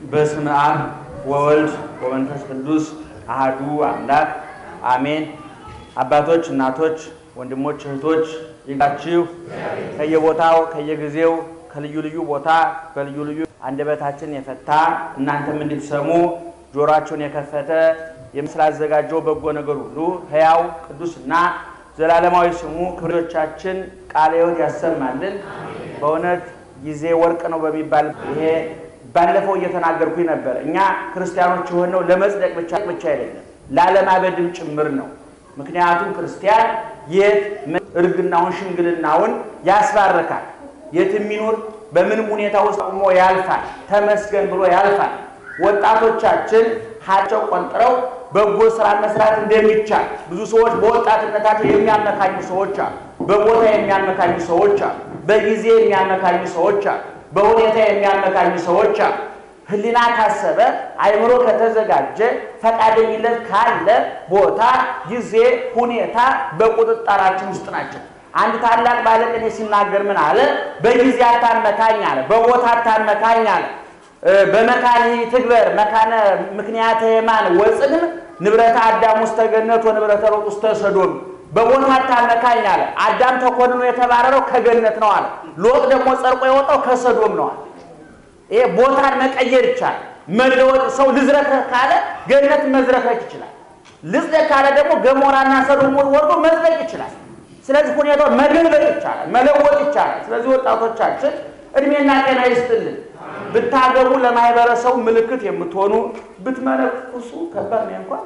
በስመ አብ ወወልድ ወመንፈስ ቅዱስ አሃዱ አምላክ አሜን። አባቶች፣ እናቶች፣ ወንድሞች፣ እህቶች ይጋችሁ ከየቦታው ከየጊዜው ከልዩ ልዩ ቦታ በልዩ ልዩ አንደበታችን የፈታ እናንተም እንድትሰሙ ጆሮአችሁን የከፈተ ስላዘጋጀው በጎ ነገር ሁሉ ሕያው ቅዱስና ዘላለማዊ ስሙ ክብሮቻችን ቃለ ሕይወት ያሰማልን። በእውነት ጊዜ ወርቅ ነው በሚባል ይሄ ባለፈው እየተናገርኩኝ ነበር። እኛ ክርስቲያኖች የሆነው ለመጽደቅ ብቻ ብቻ አይደለም ላለማበድም ጭምር ነው። ምክንያቱም ክርስቲያን የት እርግናውን ሽምግልናውን ያስባርካል። የት የሚኖር በምንም ሁኔታ ውስጥ ቆሞ ያልፋል። ተመስገን ብሎ ያልፋል። ወጣቶቻችን ሀቸው ቆንጥረው በጎ ስራ መስራት እንደሚቻል ብዙ ሰዎች በወጣትነታቸው የሚያመካኙ ሰዎች አሉ። በቦታ የሚያመካኙ ሰዎች አሉ። በጊዜ የሚያመካኙ ሰዎች አሉ። በሁኔታ የሚያመካኙ ሰዎች አሉ። ሕሊና ካሰበ አእምሮ ከተዘጋጀ ፈቃደኝነት ካለ ቦታ፣ ጊዜ፣ ሁኔታ በቁጥጥራችን ውስጥ ናቸው። አንድ ታላቅ ባለቅኔ ሲናገር ምን አለ? በጊዜ አታመካኝ አለ። በቦታ አታመካኝ አለ። በመካን ትግበር መካነ ምክንያተ የማን ወፅንም ንብረተ አዳም ውስተ ገነት ወንብረተ ሎጥ ውስተ ሰዶም። በቦታ አታመካኝ አለ። አዳም ተኮንኖ የተባረረው ከገነት ነው አለ። ሎጥ ደግሞ ጸድቆ የወጣው ከሰዶም ነው አለ። ይሄ ቦታን መቀየር ይቻላል። መለወጥ ሰው ልዝረክረክ ካለ ገነት መዝረክረክ ይችላል። ልጽደቅ ካለ ደግሞ ገሞራና ሰዶም ወርዶ መዝለቅ ይችላል። ስለዚህ ሁኔታው መገልበጥ ይቻላል፣ መለወጥ ይቻላል። ስለዚህ ወጣቶቻችን እድሜና ጤና ይስጥልን። ብታገቡ ለማህበረሰቡ ምልክት የምትሆኑ ብትመነኩሱ ከባድ ነው እንኳን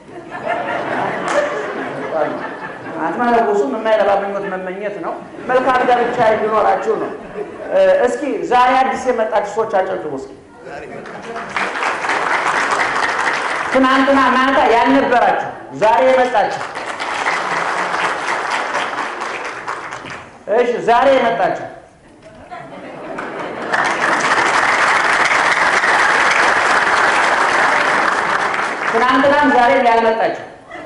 አትመነኩሱም። የማይረባ ምኞት መመኘት ነው። መልካም ጋብቻ እንዲኖራችሁ ነው። እስኪ ዛሬ አዲስ የመጣችሁ ሰዎች አጨብጭቡ እስኪ። ትናንትና ማታ ያልነበራችሁ ዛሬ የመጣችሁ እሺ፣ ዛሬ የመጣችሁ ትናንትናም ዛሬም ያልመጣችሁ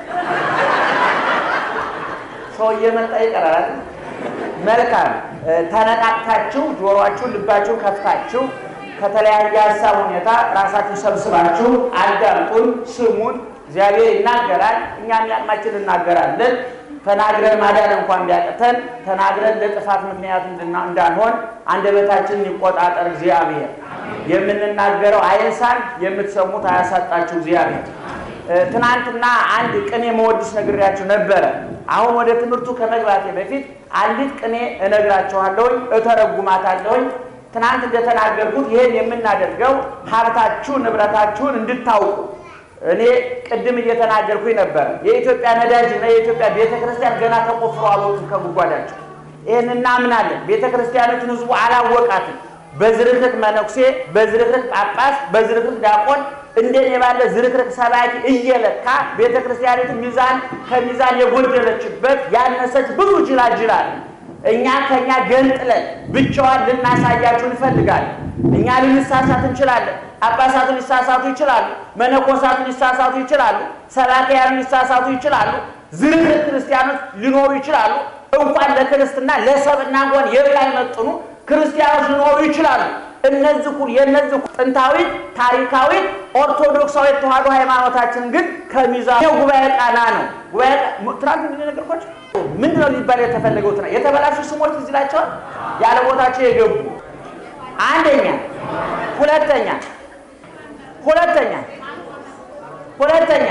ሰው እየመጣ ይቀራል። መልካም ተነቃቅታችሁ ጆሮአችሁን ልባችሁን ከፍታችሁ ከተለያየ ሀሳብ ሁኔታ ራሳችሁ ሰብስባችሁ አዳምጡን፣ ስሙን። እግዚአብሔር ይናገራል፣ እኛም ያቅማችን እናገራለን። ተናግረን ማዳን እንኳን ቢያቅተን ተናግረን ለጥፋት ምክንያት እንዳንሆን አንደበታችንን ይቆጣጠር እግዚአብሔር። የምንናገረው አይንሳን፣ የምትሰሙት አያሳጣችሁ እግዚአብሔር። ትናንትና አንድ ቅኔ መወድስ ነግሬያችሁ ነበረ። አሁን ወደ ትምህርቱ ከመግባቴ በፊት አንዲት ቅኔ እነግራችኋለሁኝ፣ እተረጉማታለሁኝ። ትናንት እንደተናገርኩት ይህን የምናደርገው ሀብታችሁ ንብረታችሁን እንድታውቁ እኔ ቅድም እየተናገርኩኝ ነበረ። የኢትዮጵያ ነዳጅ እና የኢትዮጵያ ቤተ ክርስቲያን ገና ተቆፍሮ አልወጡም ከጉድጓዳቸው። ይህን እናምናለን። ቤተ ክርስቲያኖችን ህዝቡ አላወቃትም። በዝርክርክ መነኩሴ፣ በዝርክርክ ጳጳስ፣ በዝርክርክ ዲያቆን እንደኔ ባለ ዝርክርክ ሰባኪ እየለካ ቤተ ክርስቲያኒቱ ሚዛን ከሚዛን የጎደለችበት ያነሰች ብዙ ጅላጅል አለ። እኛ ከኛ ገንጥለን ብቻዋን ልናሳያችሁ እንፈልጋለን። እኛ ልንሳሳት እንችላለን። ጳጳሳቱ ሊሳሳቱ ይችላሉ። መነኮሳቱ ሊሳሳቱ ይችላሉ። ሰባክያኑ ሊሳሳቱ ይችላሉ። ዝርክርክ ክርስቲያኖች ሊኖሩ ይችላሉ። እንኳን ለክርስትና ለሰብና እንኳን የማይመጥኑ ክርስቲያኖች ሊኖሩ ይችላሉ። እነዚህ ሁሉ የእነዚህ ጥንታዊት ታሪካዊት ኦርቶዶክሳዊት ተዋሕዶ ሃይማኖታችን ግን ከሚዛኑ ጉባኤ ቃና ነው። ጉባኤ ትናንት እንደነገርኳቸው ምንድን ነው ሊባል የተፈለገው? ትና የተበላሹ ስሞች እዚህ ላቸዋል ያለ ቦታቸው የገቡ አንደኛ፣ ሁለተኛ ሁለተኛ ሁለተኛ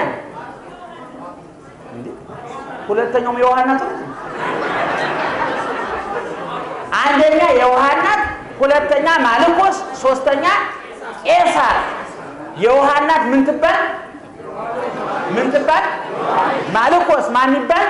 ሁለተኛውም የውሃ እናት አንደኛ የውሃ እናት ሁለተኛ ማልኮስ፣ ሶስተኛ ቄሳር። የውሃ እናት ምን ትባል? ምን ትባል? ማልኮስ ማን ይባል?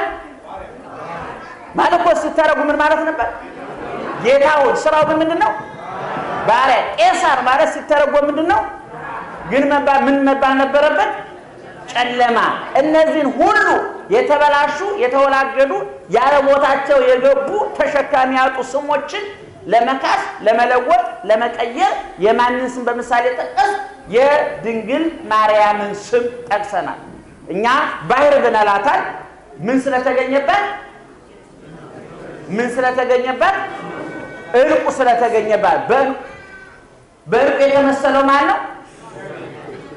ማልኮስ ሲተረጉ ምን ማለት ነበር? ጌታውን። ስራው ግን ምንድን ነው? ባሪያ። ቄሳር ማለት ሲተረጎም ምንድን ነው? ግን ምን መባል ነበረበት? ጨለማ። እነዚህን ሁሉ የተበላሹ የተወላገዱ ያለ ቦታቸው የገቡ ተሸካሚ ያጡ ስሞችን ለመካስ ለመለወጥ ለመቀየር የማንን ስም በምሳሌ ጠቀስ? የድንግል ማርያምን ስም ጠቅሰናል። እኛ ባህር ብንላታል ምን ስለተገኘበት ምን ስለተገኘበት ዕልቁ ስለተገኘባት በዕልቁ የተመሰለው ማን ነው?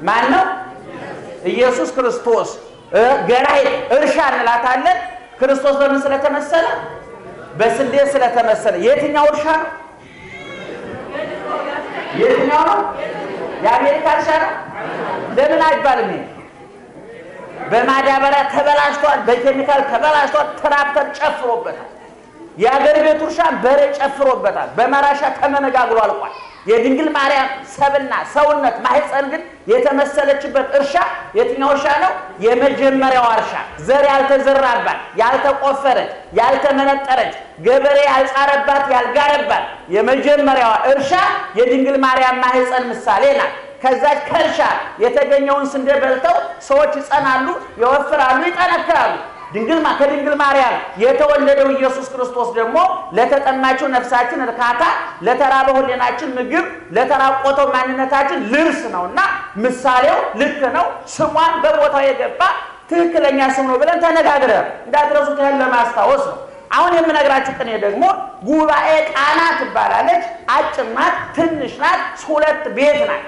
ማን ነው? ኢየሱስ ክርስቶስ። ገራይ እርሻ እንላታለን። ክርስቶስ በምን ስለተመሰለ? በስንዴ ስለተመሰለ። የትኛው እርሻ ነው? የትኛው ነው? የአሜሪካ እርሻ ነው? ለምን አይባልም? ይሄ በማዳበሪያ ተበላሽቷል፣ በኬሚካል ተበላሽቷል፣ ትራክተር ጨፍሮበታል። የአገር ቤቱ እርሻ በሬ ጨፍሮበታል፣ በመራሻ ተመነጋግሎ አልቋል። የድንግል ማርያም ሰብና ሰውነት ማህፀን ግን የተመሰለችበት እርሻ የትኛው እርሻ ነው? የመጀመሪያው እርሻ ዘር ያልተዘራባት፣ ያልተቆፈረች፣ ያልተመነጠረች፣ ገበሬ ያልጻረባት፣ ያልጋረባት የመጀመሪያዋ እርሻ የድንግል ማርያም ማህፀን ምሳሌ ናት። ከዛች ከእርሻ የተገኘውን ስንዴ በልተው ሰዎች ይጸናሉ፣ ይወፍራሉ፣ ይጠነክራሉ። ድንግል ከድንግል ማርያም የተወለደው ኢየሱስ ክርስቶስ ደግሞ ለተጠማችው ነፍሳችን እርካታ፣ ለተራበው ሕሊናችን ምግብ፣ ለተራቆተው ማንነታችን ልብስ ነው እና ምሳሌው ልክ ነው። ስሟን በቦታው የገባ ትክክለኛ ስም ነው ብለን ተነጋግረን እንዳትረሱት ያህል ለማስታወስ ነው። አሁን የምነግራችሁ ቅኔ ደግሞ ጉባኤ ቃና ትባላለች። አጭር ናት፣ ትንሽ ናት፣ ሁለት ቤት ናት።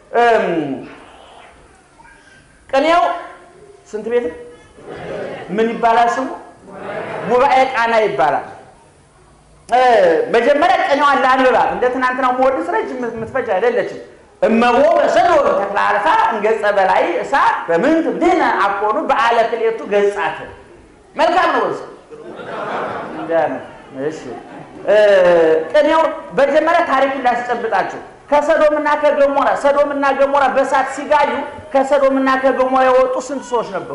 ቅኔው ስንት ቤት ምን ይባላል? ስሙ ጉባኤ ቃና ይባላል። መጀመሪያ ቅኔዋን ለአንብባት እንደ ትናንትናው መወድስ ረጅም የምትፈጅ አይደለችም። እመቦ በሰዶም ተክለ አልፋ እንገጸ በላይ እሳት በምንት ብድህነ አኮኑ በዓለ ክሌቱ ገጻት መልካም ነው። ወዝ እሺ ቅኔው መጀመሪያ ታሪኩን ላስጨብጣችሁ። ከሰዶምና ከገሞራ ሰዶምና ገሞራ በእሳት ሲጋዩ ከሰዶምና ከገሞራ የወጡ ስንት ሰዎች ነበሩ?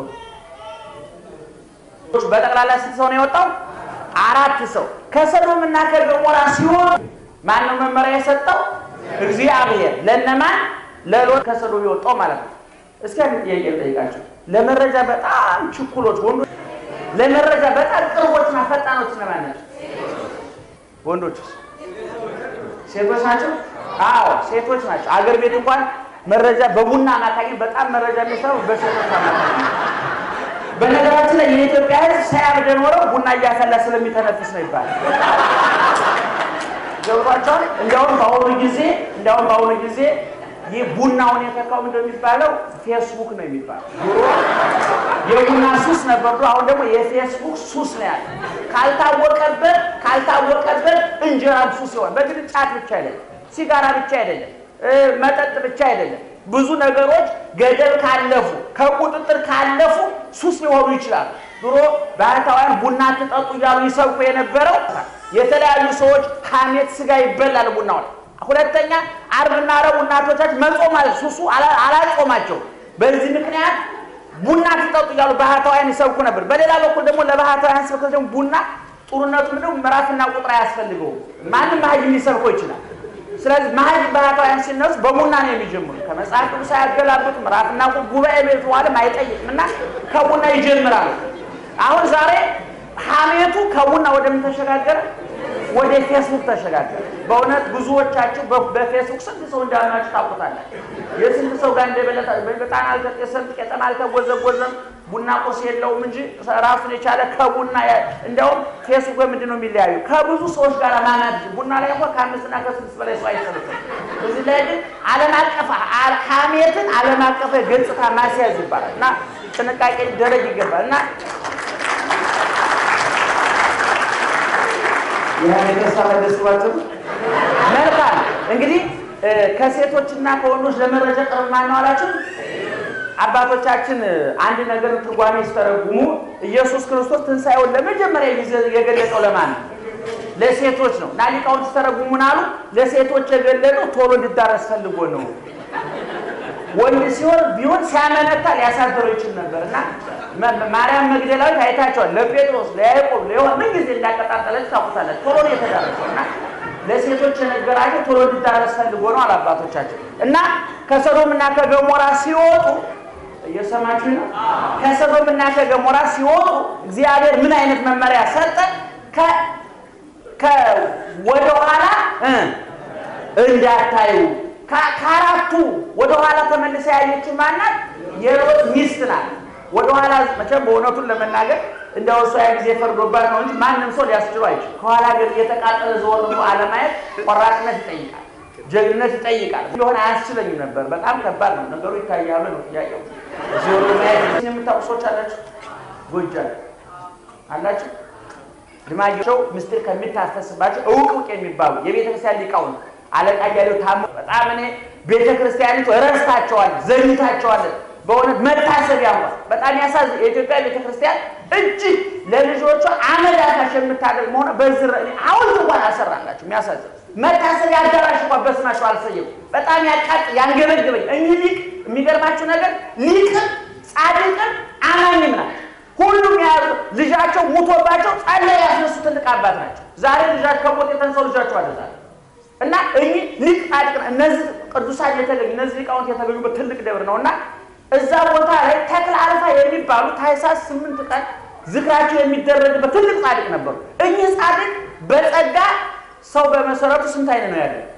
በጠቅላላ ስንት ሰው ነው የወጣው? አራት ሰው። ከሰዶምና ከገሞራ ሲወጡ ማነው መመሪያ የሰጠው? እግዚአብሔር። ለነማን? ለሎጥ ከሰዶም የወጣው ማለት ነው። እስኪ አንድ ጥያቄ ልጠይቃቸው። ለመረጃ በጣም ችኩሎች ወንዶች፣ ለመረጃ በጣም ቅርቦችና ፈጣኖች እነማን ናቸው? ወንዶች ሴቶች ናቸው? አዎ ሴቶች ናቸው። አገር ቤት እንኳን መረጃ በቡና አማካኝነት በጣም መረጃ የሚሰሩ በሴቶች አማካኝነት። በነገራችን ላይ የኢትዮጵያ ሕዝብ ሳያብድ ኖረው ቡና እያፈላ ስለሚተነፍስ ነው ይባላል። ገብቷቸዋል። እንዲያውም በአሁኑ ጊዜ እንዲያውም በአሁኑ ጊዜ ይህ ቡናውን የተካው ምንድን ነው የሚባለው? ፌስቡክ ነው የሚባለው። ድሮ የቡና ሱስ ነበር፣ አሁን ደግሞ የፌስቡክ ሱስ ነው ያለ። ካልታወቀበት ካልታወቀበት እንጀራም ሱስ ይሆን። በግድ ጫት ብቻ አይደለም፣ ሲጋራ ብቻ አይደለም፣ መጠጥ ብቻ አይደለም። ብዙ ነገሮች ገደብ ካለፉ ከቁጥጥር ካለፉ ሱስ ሊሆኑ ይችላሉ። ድሮ ባህታውያን ቡና ትጠጡ እያሉ ይሰብኩ የነበረው የተለያዩ ሰዎች ሐሜት ስጋ ይበላል ቡናው ላይ ሁለተኛ ዓርብና ረቡዕ እናቶቻችን መጾም ሱሱ አላጾማቸው። በዚህ ምክንያት ቡና ትጠጡ እያሉ ባህታውያን ይሰብኩ ነበር። በሌላ በኩል ደግሞ ለባህታውያን ስብከት ደግሞ ቡና ጥሩነቱ ምንድነው? ምዕራፍና ቁጥር አያስፈልገውም። ማንም መሀይም ሊሰብከው ይችላል። ስለዚህ መሀይም ባህታውያን ሲነሱ በቡና ነው የሚጀምሩ። ከመጽሐፍ ቅዱስ ሳያገላብጡ ምዕራፍና ጉባኤ ቤት ዋለም አይጠይቅም እና ከቡና ይጀምራሉ። አሁን ዛሬ ሐሜቱ ከቡና ወደምን ተሸጋገረ? ወደ ፌስቡክ ተሸጋገረ። በእውነት ብዙዎቻችሁ በፌስቡክ ስንት ሰው እንዳልናችሁ ታውቁታላችሁ። የስንት ሰው ጋር እንደበለጠ በጣም አልተጤሰም፣ ቄጠማ አልተጎዘጎዘም፣ ቡና ቁርስ የለውም እንጂ ራሱን የቻለ ከቡና እንዲያውም ፌስቡክ በምንድን ነው የሚለያዩ? ከብዙ ሰዎች ጋር ማናት ቡና ላይ እንኳ ከአምስትና ከስድስት በላይ ሰው አይሰበሰብም። እዚህ ላይ ግን ዓለም አቀፍ ሐሜትን ዓለም አቀፍ ገጽታ ማስያዝ ይባላል እና ጥንቃቄ ሊደረግ ይገባል እና የተሳለ ደስባቸው መልካም እንግዲህ ከሴቶችና ከወንዶች ለመረጃ ቅርብ ማን ነው አላችሁ? አባቶቻችን አንድ ነገር ትርጓሜ ሲተረጉሙ ኢየሱስ ክርስቶስ ትንሣኤውን ለመጀመሪያ ጊዜ የገለጸው ለማን ነው? ለሴቶች ነው። እና ሊቃውንት ሲተረጉሙን አሉ ለሴቶች የገለጸው ቶሎ እንዲዳረስ ፈልጎ ነው። ወንድ ሲሆን ቢሆን ሲያመነታ ሊያሳድረው ይችል ነበር እና ማርያም መግደላዊት አይታቸዋል። ለጴጥሮስ፣ ለያዕቆብ፣ ለዮሐን ምን ጊዜ እንዳቀጣጠለች ታውቁታለች። ቶሎ ነው የተዳረሰው እና ለሴቶች የነገራቸው ቶሎ እንዲዳረስ ፈልጎ ነው አላባቶቻቸው እና ከሰዶም እና ከገሞራ ሲወጡ እየሰማችሁ ነው። ከሰዶም እና ከገሞራ ሲወጡ እግዚአብሔር ምን አይነት መመሪያ ሰጠ? ወደኋላ እንዳታዩ ከአራቱ ወደኋላ ተመልሳ ያየችው ማናት? የሎጥ ሚስት ናት። ወደኋላ መቼም በእውነቱን ለመናገር እንደው እሷ ያ ጊዜ ፈርዶባት ነው እንጂ ማንም ሰው ሊያስችሉ አይችል። ከኋላ ግን እየተቃጠለ ዘወር ብሎ አለማየት ቆራጥነት ይጠይቃል። ጀግንነት ይጠይቃል። ቢሆን አያስችለኝም ነበር። በጣም ከባድ ነው ነገሩ። ይታያሉ ነው ጥያቄው። እዚህ ወደ ማየት የምታውቁ ሰዎች አላችሁ? ጎጃም አላችሁ? ልማቸው ምስጢር ከሚታፈስባቸው እውቅ እውቅ የሚባሉ የቤተ ክርስቲያን ሊቃውንት አለቃ እያሌው ታሞ በጣም እኔ ቤተ ክርስቲያኒቱ ረስታቸዋለን፣ ዘግታቸዋለን። በእውነት መታሰቢያ እንኳን በጣም ያሳዝን። የኢትዮጵያ ቤተ ክርስቲያን እጅግ ለልጆቿ አመድ አፋሽ የምታደርግ መሆነ በዝረ ሐውልት እንኳን አልሰራላቸው። የሚያሳዝን መታሰቢያ አዳራሽ እንኳን በስማቸው አልሰየም። በጣም ያቃጥ ያንገበግበኝ። እኚህ ሊቅ የሚገርማችሁ ነገር ሊቅም ጻድቅም አማኝም ናቸው። ሁሉም ያሉ ልጃቸው ሙቶባቸው ጸለይ ያስነሱ ትልቅ አባት ናቸው። ዛሬ ልጃቸው ከሞት የተነሳው ልጃቸው አደዛል እና እኚህ ሊቅ ጻድቅ እነዚህ ቅዱሳን የተገኙ እነዚህ ሊቃውንት የተገኙበት ትልቅ ደብር ነው እና እዛ ቦታ ላይ ተክለ አልፋ የሚባሉ ታኅሳስ ስምንት ቀን ዝክራቸው የሚደረግበት ትልቅ ጻድቅ ነበሩ። እኚህ ጻድቅ በጸጋ ሰው በመሰረቱ ስንት አይነት ነው ያለው?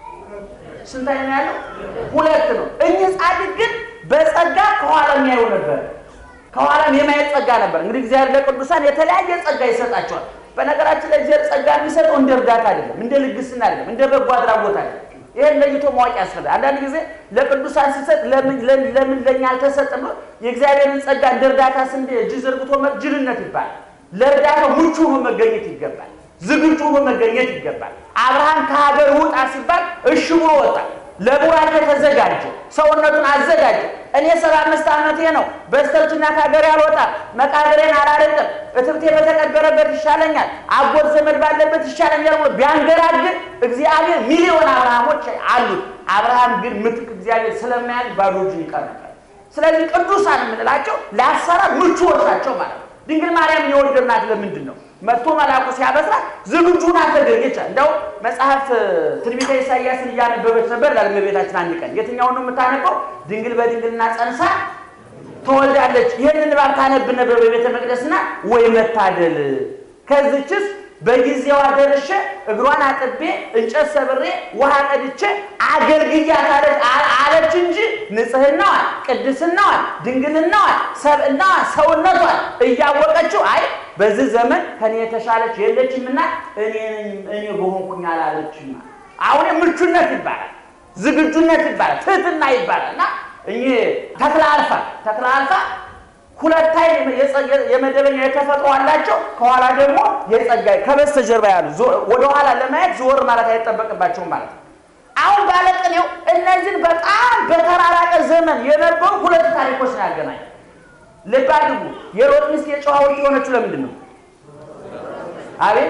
ስንት አይነት ነው ያለው? ሁለት ነው። እኚህ ጻድቅ ግን በጸጋ ከኋላ የሚያዩ ነበር። ከኋላም የማየት ጸጋ ነበር። እንግዲህ እግዚአብሔር ለቅዱሳን የተለያየ ጸጋ ይሰጣቸዋል። በነገራችን ላይ እግዚአብሔር ጸጋ የሚሰጠው እንደ እርዳታ አይደለም፣ እንደ ልግስና አይደለም፣ እንደ በጎ አድራጎት አይደለም። ይህን ለይቶ ማወቅ ያስፈልጋል። አንዳንድ ጊዜ ለቅዱሳን ሲሰጥ ለምን ለምን ለኛ አልተሰጠም ብሎ የእግዚአብሔርን ጸጋ እንደ እርዳታ ስንዴ እጅ ዘርግቶ ጅልነት ይባላል። ለእርዳታው ምቹ ሆኖ መገኘት ይገባል። ዝግጁ ሆኖ መገኘት ይገባል። አብርሃም ከሀገር ውጣ ሲባል እሺ ብሎ ወጣ። ለቡራኬ ተዘጋጀ፣ ሰውነቱን አዘጋጀ። እኔ ሰባ አምስት ዓመቴ ነው፣ በስተርጅና ከሀገሬ አልወጣም፣ መቃብሬን አላረቅም፣ እትብቴ በተቀበረበት ይሻለኛል፣ አጎት ዘመድ ባለበት ይሻለኛል ብሎ ቢያንገራግር እግዚአብሔር ሚሊዮን አብርሃሞች አሉት። አብርሃም ግን ምትክ እግዚአብሔር ስለማያል ባዶ እጁን ይቀር ነበር። ስለዚህ ቅዱሳን የምንላቸው ለአሰራር ምቹዎች ናቸው ማለት ነው። ድንግል ማርያም የወለድናት ለምንድን ነው? መጥቶ መልአኩ ሲያበስራት ዝግጁ ናት ተገኘች። እንደው መጽሐፍ ትንቢተ ኢሳይያስን እያነበበች ነበር ላል እመቤታችን አንድ ቀን የትኛውን ነው የምታነበው? ድንግል በድንግልና ጸንሳ ትወልዳለች። ይህንን ንባብ ታነብ ነበር በቤተ መቅደስና ወይ መታደል ከዚችስ በጊዜዋ ደርሼ እግሯን አጥቤ እንጨት ሰብሬ ውሃ ቀድቼ አገልግያታለች አለች እንጂ ንጽሕናዋን፣ ቅድስናዋን፣ ድንግልናዋን፣ ሰብእናዋን፣ ሰውነቷን እያወቀችው አይ በዚህ ዘመን ከኔ የተሻለች የለችምና እኔ እኔ በሆንኩኝ አላለችም። አሁን ምቹነት ይባላል፣ ዝግጁነት ይባላል፣ ትህትና ይባላል እና እኚህ ተክለ አልፋ ተክለ አልፋ ሁለት አይን የመደበኛ የተፈጥሮ አላቸው። ከኋላ ደግሞ የጸጋ ከበስተጀርባ ያሉ ወደኋላ ለማየት ዞር ማለት አይጠበቅባቸውም ማለት ነው። አሁን ባለቅኔው እነዚህን በጣም በተራራቀ ዘመን የነበሩ ሁለት ታሪኮች ነው ያገናኝ። ልብ አድርጉ። የሎጥ ሚስት የጨዋ ወርቅ የሆነችው ለምንድን ነው? አቤት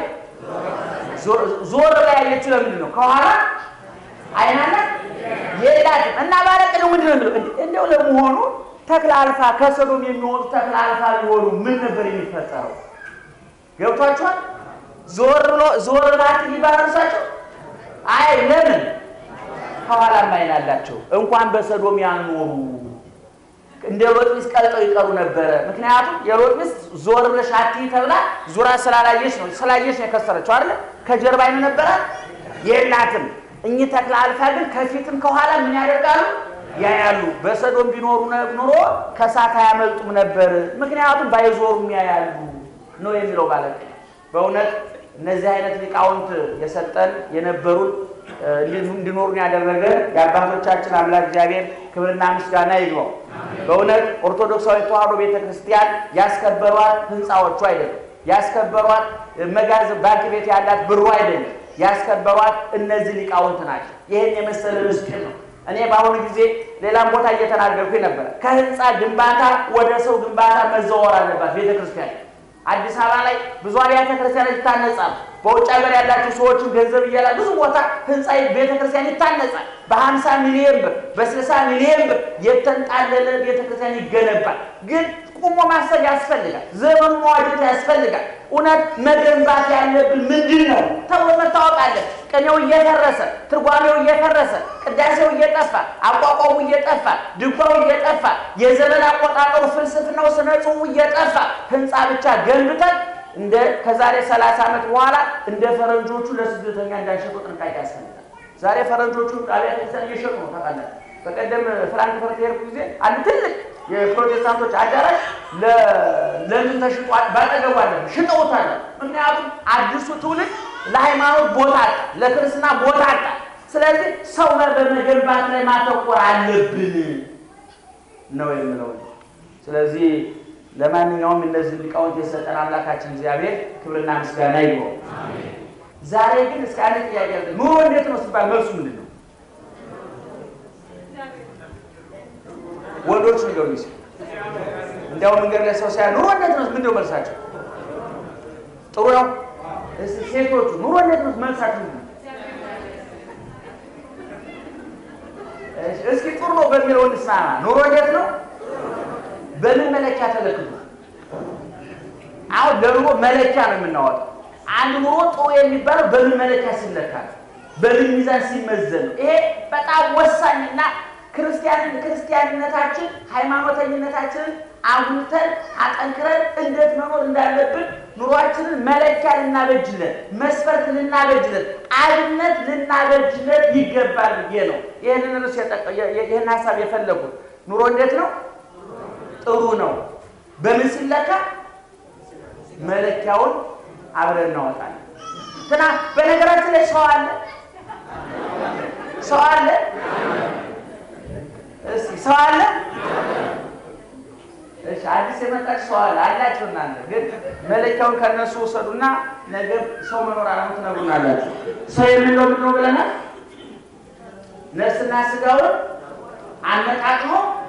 ዞር ላይ ያለችው ለምንድን ነው? ከኋላ አይናለ የላትም እና ባለቅኔው ምንድን ነው የሚለው? እንደው ለመሆኑ ተክለ አልፋ ከሰዶም የሚወጡ ተክለ አልፋ ሊሆኑ ምን ነበር የሚፈጠረው? ገብቷችኋል? ዞር ብሎ ዞር ባት ሊባረሳቸው አይ ለምን ከኋላም አይን አላቸው። እንኳን በሰዶም ያልኖሩ እንደ ሎጥ ሚስት ቀልጠው ይቀሩ ነበረ። ምክንያቱም የሎጥ ሚስት ዞር ብለሽ አትይ ተብላ ዙራ ስላላየች ነው። ስላየች ነው የከሰረችው አይደለ? ከጀርባ አይን ነበራት የላትም። እኚህ ተክለ አልፋ ግን ከፊትም ከኋላ ምን ያደርጋሉ? ያያሉ። በሰዶም ቢኖሩ ኑሮ ከእሳት አያመልጡም ነበር። ምክንያቱም ባይዞሩም ያያሉ ነው የሚለው ማለት በእውነት እነዚህ አይነት ሊቃውንት የሰጠን የነበሩን እንዲኖሩን ያደረገ የአባቶቻችን አምላክ እግዚአብሔር ክብርና ምስጋና ይግባው። በእውነት ኦርቶዶክሳዊ ተዋሕዶ ቤተ ክርስቲያን ያስከበሯት ህንፃዎቹ አይደለም፣ ያስከበሯት መጋዘን ባንክ ቤት ያላት ብሩ አይደለም፣ ያስከበሯት እነዚህ ሊቃውንት ናቸው። ይህን የመሰለ ምስጢር ነው። እኔ በአሁኑ ጊዜ ሌላም ቦታ እየተናገርኩኝ ነበረ። ከህንፃ ግንባታ ወደ ሰው ግንባታ መዘወር አለባት ቤተ ክርስቲያን። አዲስ አበባ ላይ ብዙ አብያተ ክርስቲያኖች ይታነጻሉ። በውጭ ሀገር ያላቸው ሰዎችን ገንዘብ እያላ ብዙ ቦታ ህንፃ ቤተ ክርስቲያን ይታነጻል። በሀምሳ ሚሊዮን ብር በስልሳ ሚሊዮን ብር የተንጣለለ ቤተ ክርስቲያን ይገነባል። ግን ቁሞ ማሰብ ያስፈልጋል። ዘመኑ መዋጀት ያስፈልጋል። እውነት መገንባት ያለብን ምንድን ነው ተብሎ መታወቅ አለ። ቅኔው እየፈረሰ ትርጓሜው እየፈረሰ ቅዳሴው እየጠፋ አቋቋሙ እየጠፋ ድጓው እየጠፋ የዘመን አቆጣጠሩ ፍልስፍናው ስነ ጽሑፉ እየጠፋ ህንፃ ብቻ ገንብተን እንደ ከዛሬ ሰላሳ ዓመት በኋላ እንደ ፈረንጆቹ ለስደተኛ እንዳንሸጡ ጥንቃቄ ያስፈልጋል። ዛሬ ፈረንጆቹ አብያተ ክርስቲያን እየሸጡ ነው ታውቃላችሁ። በቀደም ፍራንክፈርት የሄድኩ ጊዜ አንድ ትልቅ የፕሮቴስታንቶች አዳራሽ ለምን ተሽጧል? ባጠገቡ አለ ሽጠውታል። ምክንያቱም አዲሱ ትውልድ ለሃይማኖት ቦታ አጣ፣ ለክርስትና ቦታ አጣ። ስለዚህ ሰው በመገንባት ላይ ማተኮር አለብን ነው የምለው። ስለዚህ ለማንኛውም እነዚህ ሊቃውንት የሰጠን አምላካችን እግዚአብሔር ክብርና ምስጋና ይግባው። ዛሬ ግን እስከ አንድ ጥያቄ አለ። ኑሮ እንዴት ነው ሲባል መልሱ ምንድን ነው? ወንዶች ንገሩ ጊዜ እንዲያው መንገድ ላይ ሰው ሲያ ኑሮ እንዴት ነው ምንድን ነው መልሳቸው? ጥሩ ነው። እስኪ ሴቶቹ ኑሮ እንዴት ነው መልሳቸው ምንድን ነው? እስኪ ጥሩ ነው በሚለው እንስማማ። ኑሮ እንዴት ነው? በምን መለኪያ ተለክቶ? አሁን ለኑሮ መለኪያ ነው የምናወጣው። አንድ ኑሮ ጥሩ የሚባለው በምን መለኪያ ሲለካ ነው? በምን ሚዛን ሲመዘን ነው? ይሄ በጣም ወሳኝና ክርስቲያን ክርስቲያንነታችን ሃይማኖተኝነታችንን አጉልተን አጠንክረን እንዴት መኖር እንዳለብን ኑሯችንን መለኪያ ልናበጅለት፣ መስፈርት ልናበጅለት፣ አብነት ልናበጅለት ይገባል ብዬ ነው ይህንን ርዕስ ይህን ሀሳብ የፈለጉት። ኑሮ እንዴት ነው? ጥሩ ነው። በምን ሲለካ? መለኪያውን አብረን እናወጣለን። ትና በነገራችን ላይ ሰው አለ ሰው አለ እስኪ ሰው አለ እሺ አዲስ የመጣች ሰው አለ አላችሁ እናንተ ግን መለኪያውን ከነሱ ውሰዱና ነገ ሰው መኖር አለሙ ትነግሩናላችሁ ሰው የምንለው ምንድን ነው ብለናል ነፍስና ስጋውን አነቃቅሞ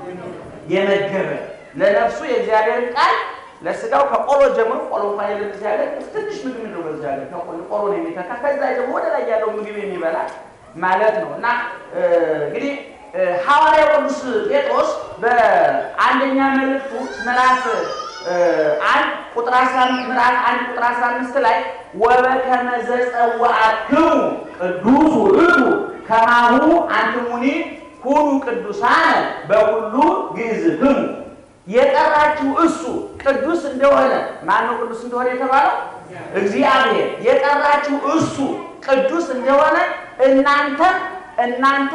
የመገበ ለነፍሱ የእግዚአብሔርን ቃል ለስጋው ከቆሎ ጀምሮ ቆሎ እንኳን የለም እዚህ ሀገር ትንሽ ምግብ ምንድን ነው በዚህ ሀገር ከቆሎ ቆሎ ነው የሚተካ ከዛ ደግሞ ወደ ላይ ያለው ምግብ የሚበላ ማለት ነው እና እንግዲህ ሐዋርያው ቅዱስ ጴጥሮስ በአንደኛ መልእክቱ ምዕራፍ አንድ ቁጥር አስራ ምዕራፍ አንድ ቁጥር አስራ አምስት ላይ ወበከመ ዘጸዋዕክሙ ቅዱስ ውእቱ ከማሁ አንትሙኒ ሁኑ ቅዱሳነ በሁሉ ግእዝክሙ የጠራችሁ እሱ ቅዱስ እንደሆነ ማነው ቅዱስ እንደሆነ የተባለው እግዚአብሔር የጠራችሁ እሱ ቅዱስ እንደሆነ እናንተ እናንተ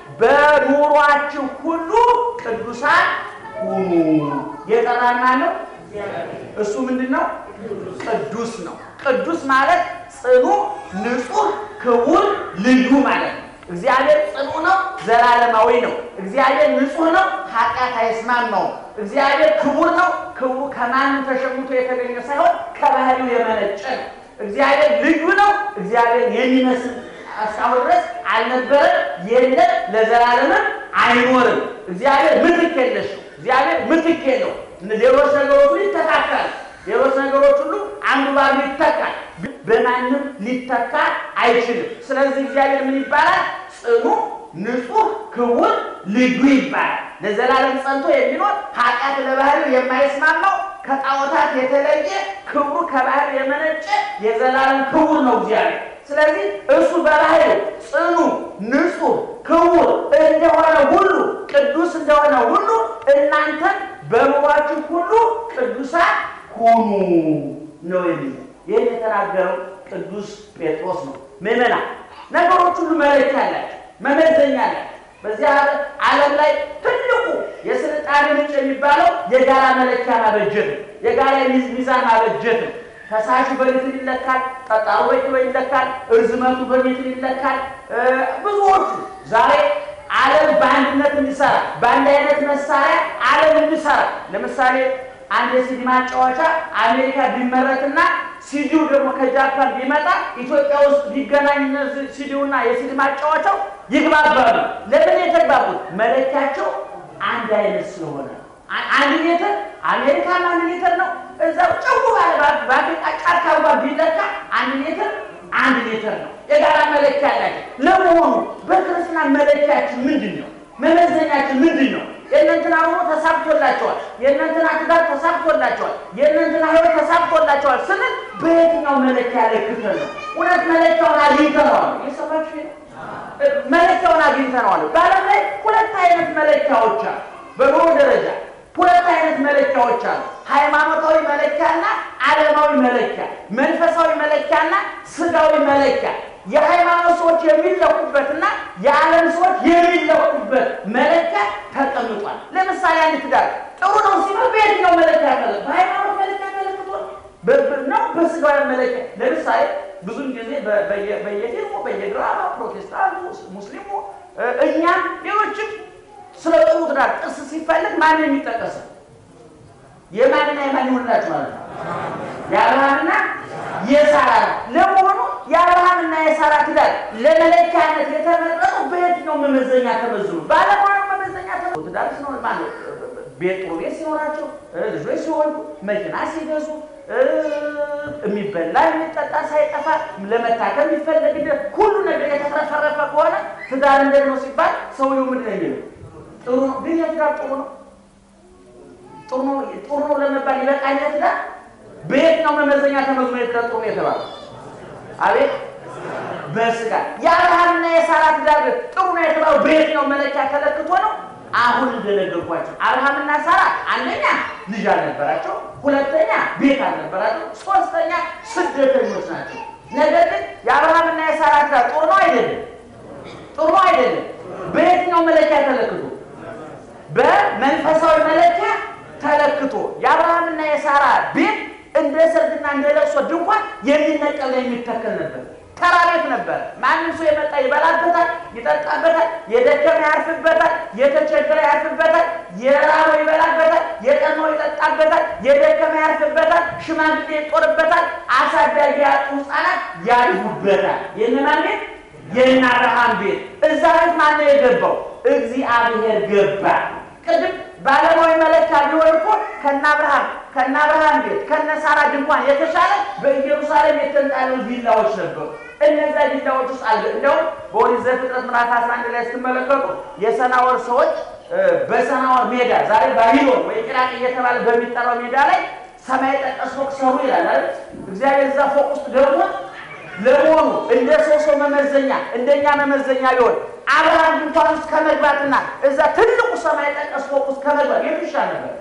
በኑሯችሁ ሁሉ ቅዱሳን ሁኑ የጠራን ማነው እሱ ምንድን ነው ቅዱስ ነው ቅዱስ ማለት ጽኑ ንጹህ ክቡር ልዩ ማለት ነው እግዚአብሔር ጽኑ ነው፣ ዘላለማዊ ነው። እግዚአብሔር ንጹህ ነው፣ ኃጢአት አይስማማውም። እግዚአብሔር ክቡር ነው፣ ክቡሩ ከማንም ተሸምቶ የተገኘ ሳይሆን ከባህሪው የመነጨ ነው። እግዚአብሔር ልዩ ነው፣ እግዚአብሔር የሚመስል እስካሁን ድረስ አልነበረም፣ የለም፣ ለዘላለምም አይኖርም። እግዚአብሔር ምትክ የለሽ ነው። እግዚአብሔር ምትክ የለው። ሌሎች ነገሮች ሁሉ ይተካካል። ሌሎች ነገሮች ሁሉ አንዱ ባሉ ይተካል፣ በማንም ሊተካ አይችልም። ስለዚህ እግዚአብሔር ምን ይባላል? ጽኑ፣ ንጹህ፣ ክቡር፣ ልዩ ይባላል። ለዘላለም ጸንቶ የሚኖር ኃጢአት ለባህሪው የማይስማማው ከጣዖታት የተለየ ክብሩ ከባህሪው የመነጨ የዘላለም ክቡር ነው እግዚአብሔር። ስለዚህ እሱ በባህሪው ጽኑ፣ ንጹህ፣ ክቡር እንደሆነ ሁሉ ቅዱስ እንደሆነ ሁሉ እናንተም በኑሯችሁ ሁሉ ቅዱሳን ሁኑ ነው የሚለው። ይህን የተናገረው ቅዱስ ጴጥሮስ ነው። ምዕመና ነገሮች ሁሉ መለኪያ አላቸው፣ መመዘኛ አላቸው። በዚህ ዓለም ላይ ትልቁ የስልጣኔ ምንጭ የሚባለው የጋራ መለኪያ ማበጀት ነው። የጋራ ሚዛን ማበጀት ነው። ፈሳሹ በሊትር ይለካል፣ ጠጣሩ በኪሎ ይለካል፣ እርዝመቱ በሜትር ይለካል። ብዙዎቹ ዛሬ ዓለም በአንድነት እንዲሰራ በአንድ አይነት መሳሪያ ዓለም እንዲሰራ ለምሳሌ አንድ የሲዲ ማጫወቻ አሜሪካ ቢመረትና ሲዲው ደግሞ ከጃፓን ቢመጣ ኢትዮጵያ ውስጥ ቢገናኝ ሲዲውና የሲዲ ማጫወቻው ይግባባሉ። ለምን የተግባቡት? መለኪያቸው አንድ አይነት ስለሆነ አንድ ሜትር አሜሪካን አንድ ሜትር ነው። እዛው ጨው ባለ በአፍሪቃ ጫካ እንኳን ቢለካ አንድ ሜትር አንድ ሜትር ነው። የጋራ መለኪያ አላቸው። ለመሆኑ በክርስትና መለኪያችን ምንድን ነው? መመዘኛችን ምንድን ነው? የእነንትና ኑሮ ተሳክቶላቸዋል፣ የእነንትና ትዳር ተሳክቶላቸዋል፣ የእነንትና ሕይወት ተሳክቶላቸዋል ስንል በየትኛው መለኪያ ለክተን ነው? እውነት መለኪያውን አግኝተነዋል? የሰማችሁ መለኪያውን አግኝተነዋል? በዓለም ላይ ሁለት አይነት መለኪያዎች አሉ። በኑሮ ደረጃ ሁለት አይነት መለኪያዎች አሉ። ሃይማኖታዊ መለኪያና ዓለማዊ መለኪያ፣ መንፈሳዊ መለኪያና ስጋዊ መለኪያ። የሃይማኖት ሰዎች የሚለኩበትና የዓለም ሰዎች የሚለኩበት መለኪያ ተቀምጧል። ለምሳሌ አንድ ትዳር ጥሩ ነው ሲባል በየትኛው መለኪያ ተለ በሃይማኖት መለኪያ ተለክቶ ነው በስጋዊ መለኪያ። ለምሳሌ ብዙን ጊዜ በ- በየ- በየፊልሙ በየድራማ ፕሮቴስታንቱ፣ ሙስሊሙ እ፣ እኛም ሌሎችም ስለ ጥሩ ትዳር ጥርስ ሲፈለግ ማን ነው የሚጠቀሰው? የማንና የማን ይሆንላችሁ ማለት ነው? የአብርሃምና የሳራ ነው። ለመሆኑ የአብርሃምና የሳራ ትዳር ለመለኪያነት የተመረጠው በየትኛው መመዘኛ ተመዝኑ? ባለሙያ መመዘኛ ተመዝኑ። ትዳር ሲኖር ማለት ቤት ጥሩ ቤት ሲኖራቸው፣ እ፣ ልጆች ሲወልዱ፣ መኪና ሲገዙ፣ እ፣ የሚበላ የሚጠጣ ሳይጠፋ ለመታከም የሚፈለግ ሁሉ ነገር የተትረፈረፈ ከሆነ ትዳር እንደት ነው ሲባል ሰውየው ምንድን ነው የሚለው? ጥሩ ነው። ግን የትዳር ጥሩ ነው ጥሩ ነው ጥሩ ነው ለመባል ይበቃል ትዳር በየትኛው መመዘኛ ተመዝኖ የትዳር ጥሩ ነው የተባለው? አቤት በስጋ የአብርሃምና የሳራ ትዳር ግን ጥሩ ነው የተባለው በየትኛው መለኪያ ተለክቶ ነው? አሁን እንደነገርኳቸው አብርሃምና ሳራ አንደኛ ልጅ አልነበራቸው፣ ሁለተኛ ቤት አልነበራቸው፣ ሶስተኛ ስደተኞች ናቸው። ነገር ግን የአብርሃምና የሳራ ትዳር ጥሩ ነው አይደለም? ጥሩ ነው አይደለም? በየትኛው መለኪያ ተለክቶ በመንፈሳዊ መለኪያ ተለክቶ የአብርሃምና የሳራ ቤት እንደ ሰርግና እንደ ለቅሶ ድንኳን የሚነቀል የሚተከል ነበር። ተራ ቤት ነበር። ማንም ሰው የመጣ ይበላበታል፣ ይጠጣበታል፣ የደከመ ያርፍበታል፣ የተቸገረ ያርፍበታል፣ የራበው ይበላበታል፣ የጠማው ይጠጣበታል፣ የደከመ ያርፍበታል፣ ሽማግሌ ይጦርበታል፣ አሳዳጊ ያጡ ሕፃናት ያድጉበታል። የእነማን ቤት? የእነ አብርሃም ቤት። እዛ ቤት ማነው የገባው? እግዚአብሔር ገባ። ቅድም ባለማዊ መለኪያ ቢሆን እኮ ከነ አብርሃም ከነ አብርሃም ቤት ከነ ሳራ ድንኳን የተሻለ በኢየሩሳሌም የተንጣለሉ ቪላዎች ነበሩ። እነዛ ቪላዎች ውስጥ አለ። እንደውም በኦሪት ዘፍጥረት ምዕራፍ 11 ላይ ስትመለከቱ የሰናወር ሰዎች እ፣ በሰናወር ሜዳ ዛሬ ባቢሎን ወይ ኢራቅ እየተባለ በሚጠራው ሜዳ ላይ ሰማይ ጠቀስ ፎቅ ሰሩ ይላል አይደል? እግዚአብሔር እዛ ፎቅ ውስጥ ገብቶ ለመሆኑ እንደ ሰው ሰው መመዘኛ እንደኛ መመዘኛ ቢሆን አብርሃም ድንኳን ውስጥ ከመግባትና እዛ ትልቁ ሰማይ ጠቀስ ፎቅ ውስጥ ከመግባት የቱ ይሻል ነበር?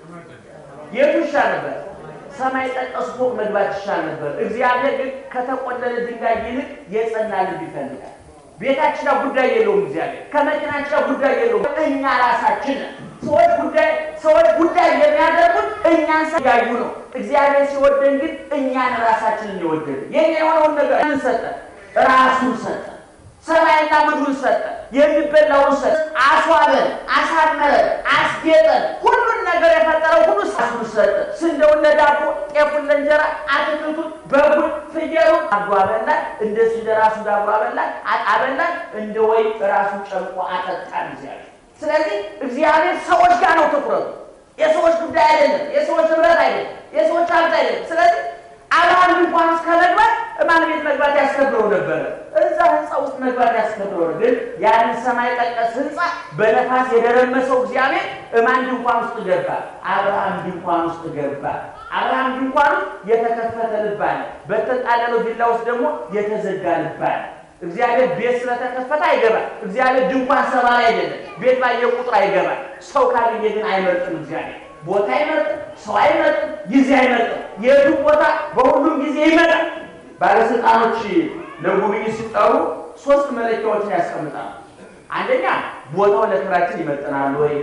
የቱ ይሻል ነበር? ሰማይ ጠቀስ ፎቅ መግባት ይሻል ነበር። እግዚአብሔር ግን ከተቆለለ ድንጋይ ይልቅ የጸና ልብ ይፈልጋል። ቤታችን ጋር ጉዳይ የለውም። እግዚአብሔር ከመኪናችን ጋር ጉዳይ የለውም። እኛ ራሳችን ሰዎች ጉዳይ ሰዎች ጉዳይ የሚያደርጉት እኛን ያዩ ነው። እግዚአብሔር ሲወደን ግን እኛን ራሳችንን የወደደ የኛ የሆነውን ነገር ምን ሰጠ? ራሱን ሰጠ። ሰማይና ምድሩን ሰጠ። የሚበላውን ሰጠ። አስዋበን፣ አሳመረን፣ አስጌጠን። ሁሉን ነገር የፈጠረው ሁሉ ራሱን ሰጠ። ስንዴውን ለዳቦ፣ ጤፉን ለእንጀራ፣ አትክልቱን፣ በጉን፣ ፍየሉን አድርጎ አበላን። እንደ ስንዴ ራሱ ዳቦ አበላን፣ አበላን። እንደ ወይን ራሱን ጨምቆ አጠጣን እግዚአብሔር። ስለዚህ እግዚአብሔር ሰዎች ጋር ነው ትኩረቱ። የሰዎች ጉዳይ አይደለም። የሰዎች ንብረት አይደለም። የሰዎች ሀብት አይደለም። ስለዚህ አብርሃም ድንኳን ውስጥ ከመግባት ማን ቤት መግባት ያስከብረው ነበረ? እዛ ህንፃ ውስጥ መግባት ያስከብረው። ግን ያንን ሰማይ ጠቀስ ህንፃ በነፋስ የደረመሰው እግዚአብሔር እማን ድንኳን ውስጥ ገባ? አብርሃም ድንኳን ውስጥ ገባ። አብርሃም ድንኳን ውስጥ የተከፈተ ልብ አለ። በተጣለለው ቪላ ውስጥ ደግሞ የተዘጋ ልብ አለ። እግዚአብሔር ቤት ስለተከፈተ አይገባም። እግዚአብሔር ድንኳን ሰባሪ አይደለም። ቤት ባየ ቁጥር አይገባም። ሰው ካገኘ ግን አይመርጥም። እግዚአብሔር ቦታ አይመርጥም፣ ሰው አይመርጥም፣ ጊዜ አይመርጥም። የቱም ቦታ በሁሉም ጊዜ ይመጣል። ባለስልጣኖች ለጉብኝት ሲጠሩ ሶስት መለኪያዎችን ያስቀምጣሉ። አንደኛ ቦታው ለክብራችን ይመጥናል ወይ፣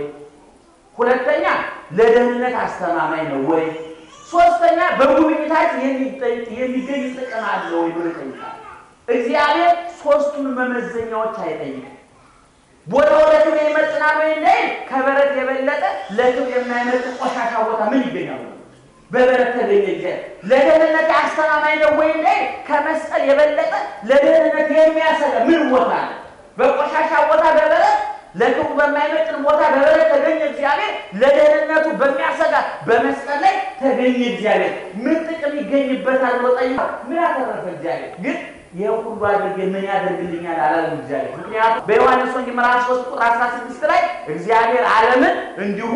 ሁለተኛ ለደህንነት አስተማማኝ ነው ወይ፣ ሶስተኛ በጉብኝታችን የሚገኝ ጥቅም አለ ወይ ብሎ ይጠይቃል። እግዚአብሔር ሶስቱን መመዘኛዎች አይጠይቅም። ቦታው ለክብር ይመጥናል ወይ እንዳይል ከበረት የበለጠ ለክብር የማይመጥ ቆሻሻ ቦታ ምን ይገኛል? በበረት ተገኘ እግዚአብሔር። ለደህንነት አስተማማኝ ነው ወይ እንዳይል ከመስቀል የበለጠ ለደህንነት የሚያሰጋ ምን ቦታ አለ? በቆሻሻ ቦታ በበረት ለክብሩ በማይመጥን ቦታ በበረት ተገኘ እግዚአብሔር። ለደህንነቱ በሚያሰጋ በመስቀል ላይ ተገኘ እግዚአብሔር። ምን ጥቅም ይገኝበታል ብሎ ጠይቀው ምን ያተረፈ እግዚአብሔር ግን ይህ ሁሉ አድርጌ ምን ያደርግልኛል አላለም እግዚአብሔር። ምክንያቱም በዮሐንስ ወንጌል ምዕራፍ 3 ቁጥር 16 ላይ እግዚአብሔር ዓለምን እንዲሁ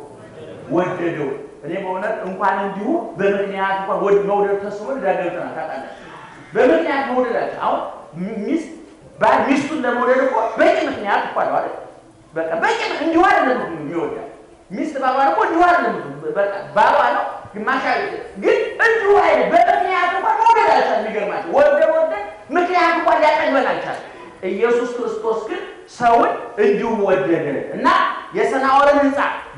ወደደው። እኔ በእውነት እንኳን እንዲሁ በምክንያት እንኳን ወድ መውደድ ተስቦ ዳገብተና ታውቃለህ። በምክንያት መውደዳቸው አሁን ሚስት ባል ሚስቱን ለመውደድ እኮ በቂ ምክንያት እኮ አለው አይደል? በቃ በቂ እንዲሁ አይደለም የሚወዳል ሚስት ባሏን እኮ እንዲሁ አይደለም በቃ ባሏ ነው ግማሽ ግን እንዲሁ አይደል በምክንያት እንኳን መውደድ አልቻለም። የሚገርማቸው ወደ ወደ ምክንያት እንኳን ሊያቀርበን አልቻለም። ኢየሱስ ክርስቶስ ግን ሰውን እንዲሁ ወደደ እና የሰናዖርን ሕንፃ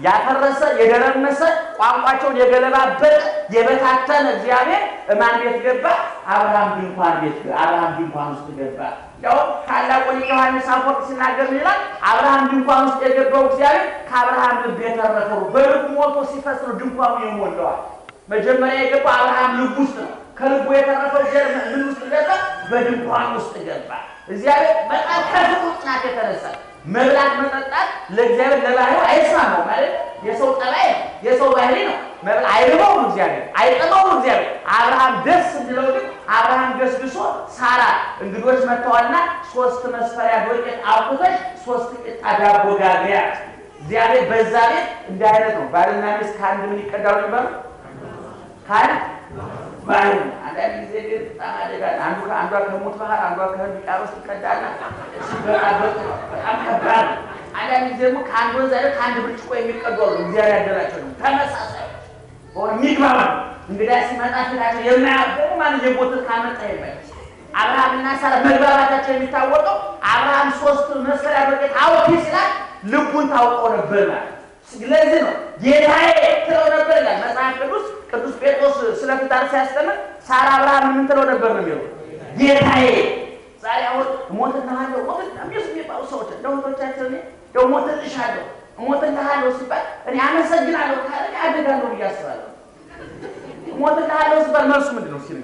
ያፈረሰ የደረመሰ ቋንቋቸውን የገለባበጠ የበታተነ እግዚአብሔር ማን ቤት ገባ? አብርሃም ድንኳን ቤት አብርሃም ድንኳን ውስጥ ገባ። ያው ታላቁ ሊቅ ዮሐንስ አፈወርቅ ሲናገር ምን ይላል? አብርሃም ድንኳን ውስጥ የገባው እግዚአብሔር ከአብርሃም ልብ የተረፈው በልቡ ሞልቶ ሲፈስ ነው ድንኳኑ የሞላዋል። መጀመሪያ የገባው አብርሃም ልብ ውስጥ ነው። ከልቡ የተረፈው እግዚአብሔር ምን ውስጥ ገባ? በድንኳን ውስጥ ገባ። እግዚአብሔር በጣም ከፍቅሩ ጽናት የተነሳ መብላት መጠጣት ለእግዚአብሔር ለባህሪው አይስማማው ማለት የሰው ጠባይ ነው፣ የሰው ባህሪ ነው። መብላት አይርበውም እግዚአብሔር፣ አይጠማውም እግዚአብሔር። አብርሃም ደስ እንዲለው ግን አብርሃም ገስግሶ ሳራ እንግዶች መጥተዋልና ሶስት መስፈሪያ ዶቄት አውጥተሽ ሶስት ቂጣ ዳቦ ጋግሪ አላት። እግዚአብሔር በዛ ቤት እንዲህ አይነት ነው። ባልና ሚስት ከአንድ ምን ይቀዳሉ ይባሉ ከአንድ ባህል አንዳንድ ጊዜ ግን በጣም አደጋ አንዱ አንዷ ከሞት ባህር አንዷ ከህንድ ውቅያኖስ ትቀዳና ሲበጣበጥ ነው። በጣም ከባድ ነው። አንዳንድ ጊዜ ደግሞ ከአንድ ወንዝ አይደል ከአንድ ብርጭቆ የሚቀዱ አሉ። እግዚአብሔር ያደላቸው ነው። ተመሳሳይ በሆነ የሚግባባ ነው። እንግዳ ሲመጣ ፊታቸው የማያበሩ ማለት የቦትት ካመጣ ይባል አብርሃምና ሳራ መግባባታቸው የሚታወቀው አብርሃም ሶስት መስፈሪያ ዶቄት አውጪ ሲላት ልቡን ታውቀው ነበር ማለት ስለዚህ ነው ጌታዬ ትለው ነበር ይላል መጽሐፍ ቅዱስ። ቅዱስ ጴጥሮስ ስለ ትዳር ሲያስተምር ሳራ አብርሃም ምን ትለው ነበር ነው የሚለው ጌታዬ። ዛሬ አሁን እሞትልሃለሁ ሚስ የሚባሉ ሰዎች ለወቶቻቸው ደው እሞትልሻለሁ እሞትልሃለሁ ሲባል እኔ አመሰግናለሁ ካለ አደጋለሁ ብዬ አስባለሁ። እሞትልሃለሁ ሲባል መልሱ ምንድን ነው ሲል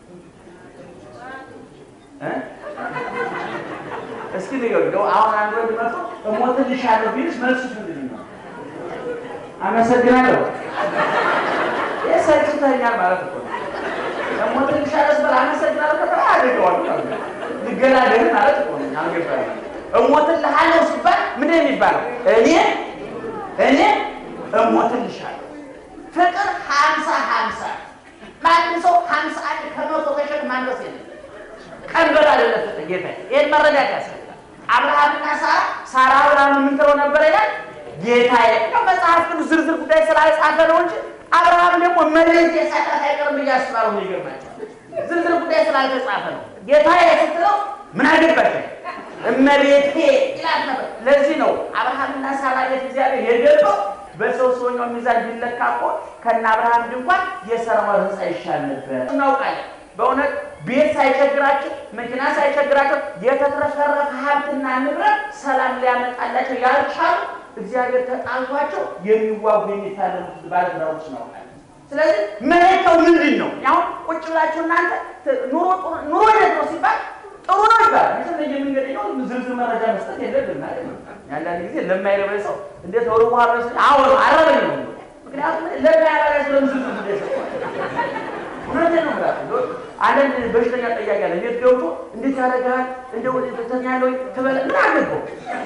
እስኪ ንገሩ። አሁን አንድ ወንድ መጥቶ እሞትልሻለሁ ቢልሽ መልሱ ምንድን ነው? አመሰግናለሁ። ይህ ሰልችተኛል ማለት እኮ ነው። እሞትልሻለሁ ስበል አመሰግናለሁ ከተባለ አድርገዋለሁ ልገላገል ማለት እኮ ነው። አልገባኝም። እሞትልሃለሁ ሲባል ምንድን ነው የሚባለው? እኔ እኔ እሞትልሻለሁ። ፍቅር ሀምሳ ሀምሳ ማንም ሰው ሀምሳ አንድ ከመቶ ከሸክ ማንደስ የለም። ቀንበር አይደለም ፍቅር ጌታ። ይህን መረዳት ያስፈልጋል። አብርሃምና ሳራ ሳራ አብርሃም ምን ትለው ነበር ይላል ጌታዬ ነው። መጽሐፍ ቅዱስ ዝርዝር ጉዳይ ስላልጻፈ ነው እንጂ አብርሃም ደግሞ መሬት የሳታት አይቀርም ብዬ አስባለሁ። ይገርማቸዋል። ዝርዝር ጉዳይ ስላልተጻፈ ነው። ጌታዬ ስትለው ምን አገባሽ እመቤቴ ይላት ነበር። ለዚህ ነው አብርሃምና ሳራ ቤት እግዚአብሔር የገባው በሰው ሰውኛው ሚዛን ቢለካ እኮ ከነ አብርሃም ድንኳን የሰራው ህንፃ ይሻል ነበር። እናውቃለን። በእውነት ቤት ሳይቸግራቸው መኪና ሳይቸግራቸው የተትረፈረፈ ሀብትና ንብረት ሰላም ሊያመጣላቸው ያልቻሉ እግዚአብሔር ተጣልቷቸው የሚዋጉ የሚታለሙት ባለትዳሮች ነው። ስለዚህ መለኪያው ምንድን ነው? አሁን ቁጭ ብላችሁ እናንተ ኑሮ ኑሮ እንዴት ነው ሲባል ጥሩ ነው ይባላል። መቼም የምንገኘው ዝርዝር መረጃ መስጠት የለብንም አይደል? አንዳንድ ጊዜ ለማይረበኝ ሰው እንዴት ወሩ በኋላ ስ አዎ አረበኝ ነው። ምክንያቱም ለማያረበኝ ሰው ዝርዝር ጉዳይ ሰጥቷል። እውነቴን ነው የምላችሁ። አንዳንድ በሽተኛ ጠያቂ ያለ እንዴት ገብቶ እንዴት ያደርጋል እንደው ተኛለ ወይ ትበለ ምን አገባው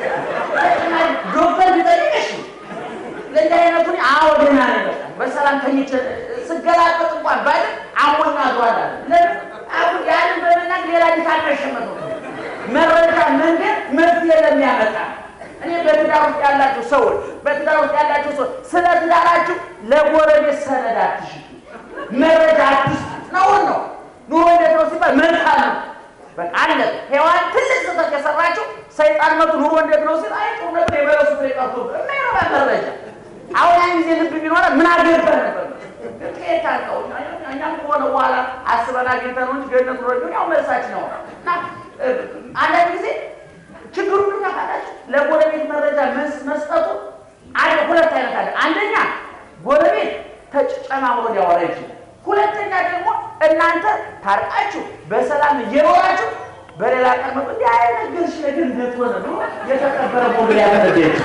ዶክተር ቢጠይቅሽ ለእንዲህ አይነቱን አዎ ደህና ነኝ በቃ በሰላም ተኝቼ ስገላበጥ እንኳን ባይል አሞኛ ዟል አለ አሁን ያንን በመናገር ሌላ ዲካል መሸመት ነው መረጃ መንገድ መፍትሄ ለሚያመጣ እኔ በትዳር ውስጥ ያላችሁ ሰዎች በትዳር ውስጥ ያላችሁ ሰዎች ስለ ትዳራችሁ ለጎረቤት ሰነድ አትሽጡ፣ መረጃ አትስጡ። ነውር ነው። ኑሮ እንዴት ነው ሲባል መልካም ነው። በቃ አለ ሔዋን ትልቅ ስህተት የሰራችው ሰይጣን መጡ ኑሮ እንዴት ነው ሲል አይ ጥሩ ነበር የበለሱ ፍሬ ቀርቶ የማይረባ መረጃ አሁን ያን ጊዜ ልብ ቢኖረ ምን አገባህ ነበር ከየት አውቀው እኛም ከሆነ በኋላ አስበን አግኝተን ነው እንጂ ገነት ኑሮ ያው መልሳችን ነው እና አንዳንድ ጊዜ ችግሩ ምን ታውቃላችሁ? ለጎረቤት መረጃ መስጠቱ አንድ ሁለት አይነት አለ። አንደኛ ጎረቤት ተጨማምሮ ሊያወራ ይችላል። ሁለተኛ ደግሞ እናንተ ታርቃችሁ በሰላም እየኖራችሁ በሌላ ቀን መጡ እንዲህ አይነት ግርሽ ነገር እንዴት ሆነ ብሎ የተቀበረ ሞግል ያመለቤት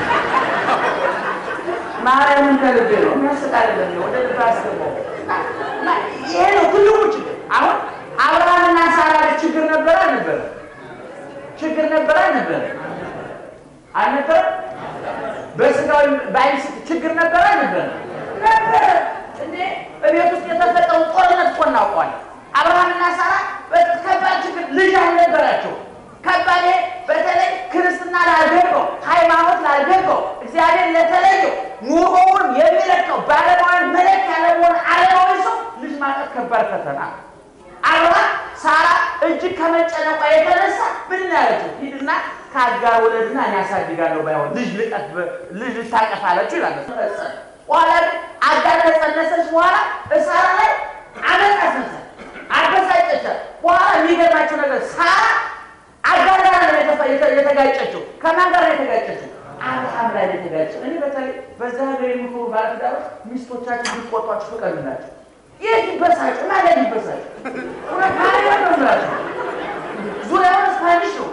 ማርያምን ከልቤ ነው የሚያስቅ አይደለም። ወደ ልብ አስገባው። ይሄ ነው ትልቁ ችግር። አሁን አብርሃምና ሳራ ችግር ነበረ አልነበረ? ችግር ነበረ አልነበረ? አልነበረ? በስጋዊ በአይን ችግር ነበረ አልነበረ? ነበረ። እንዴ በቤት ውስጥ የተፈጠሩ ጦርነት እኮ እናውቀዋለን። አብርሃምና ሳራ ከባድ ችግር ልጅ አልነበራቸው። ከባድ በተለይ ክርስትና ላልገባው ሃይማኖት ላልገባው እግዚአብሔር ለተለየው ኑሮውን የሚለቀው ባለማዊን መለኪያ ለመሆን አለማዊ ሰው ልጅ ማጣት ከባድ ፈተና። አብርሃም ሳራ እጅግ ከመጨነቋ የተነሳ ምን ያለችው ሂድና ከአጋር ወለድና እኔ አሳድጋለሁ ባይሆን ልጅ ልቀት ልጅ ልታቀፍ አለችው ይላል። በኋላ ግን አጋር ከጸነሰች በኋላ ሳራ ላይ አመፅ አስነሳች፣ አበሳጨቻት። በኋላ የሚገርማቸው ነገር ሳራ አጋር ጋር ነው የተጋጨችው። ከማን ጋር ነው የተጋጨችው? አብርሃም ላይ ነው የተጋጨው። እኔ በተለይ በዛ ሀገር የሚኖሩ ባለትዳሮች ሚስቶቻቸው ሊቆጧቸው ፍቀዱላቸው። የት ይበሳጩ? ማለት ይበሳጩ እውነት ማለት ነው ምላቸው ዙሪያውን ስፓኒሽ ነው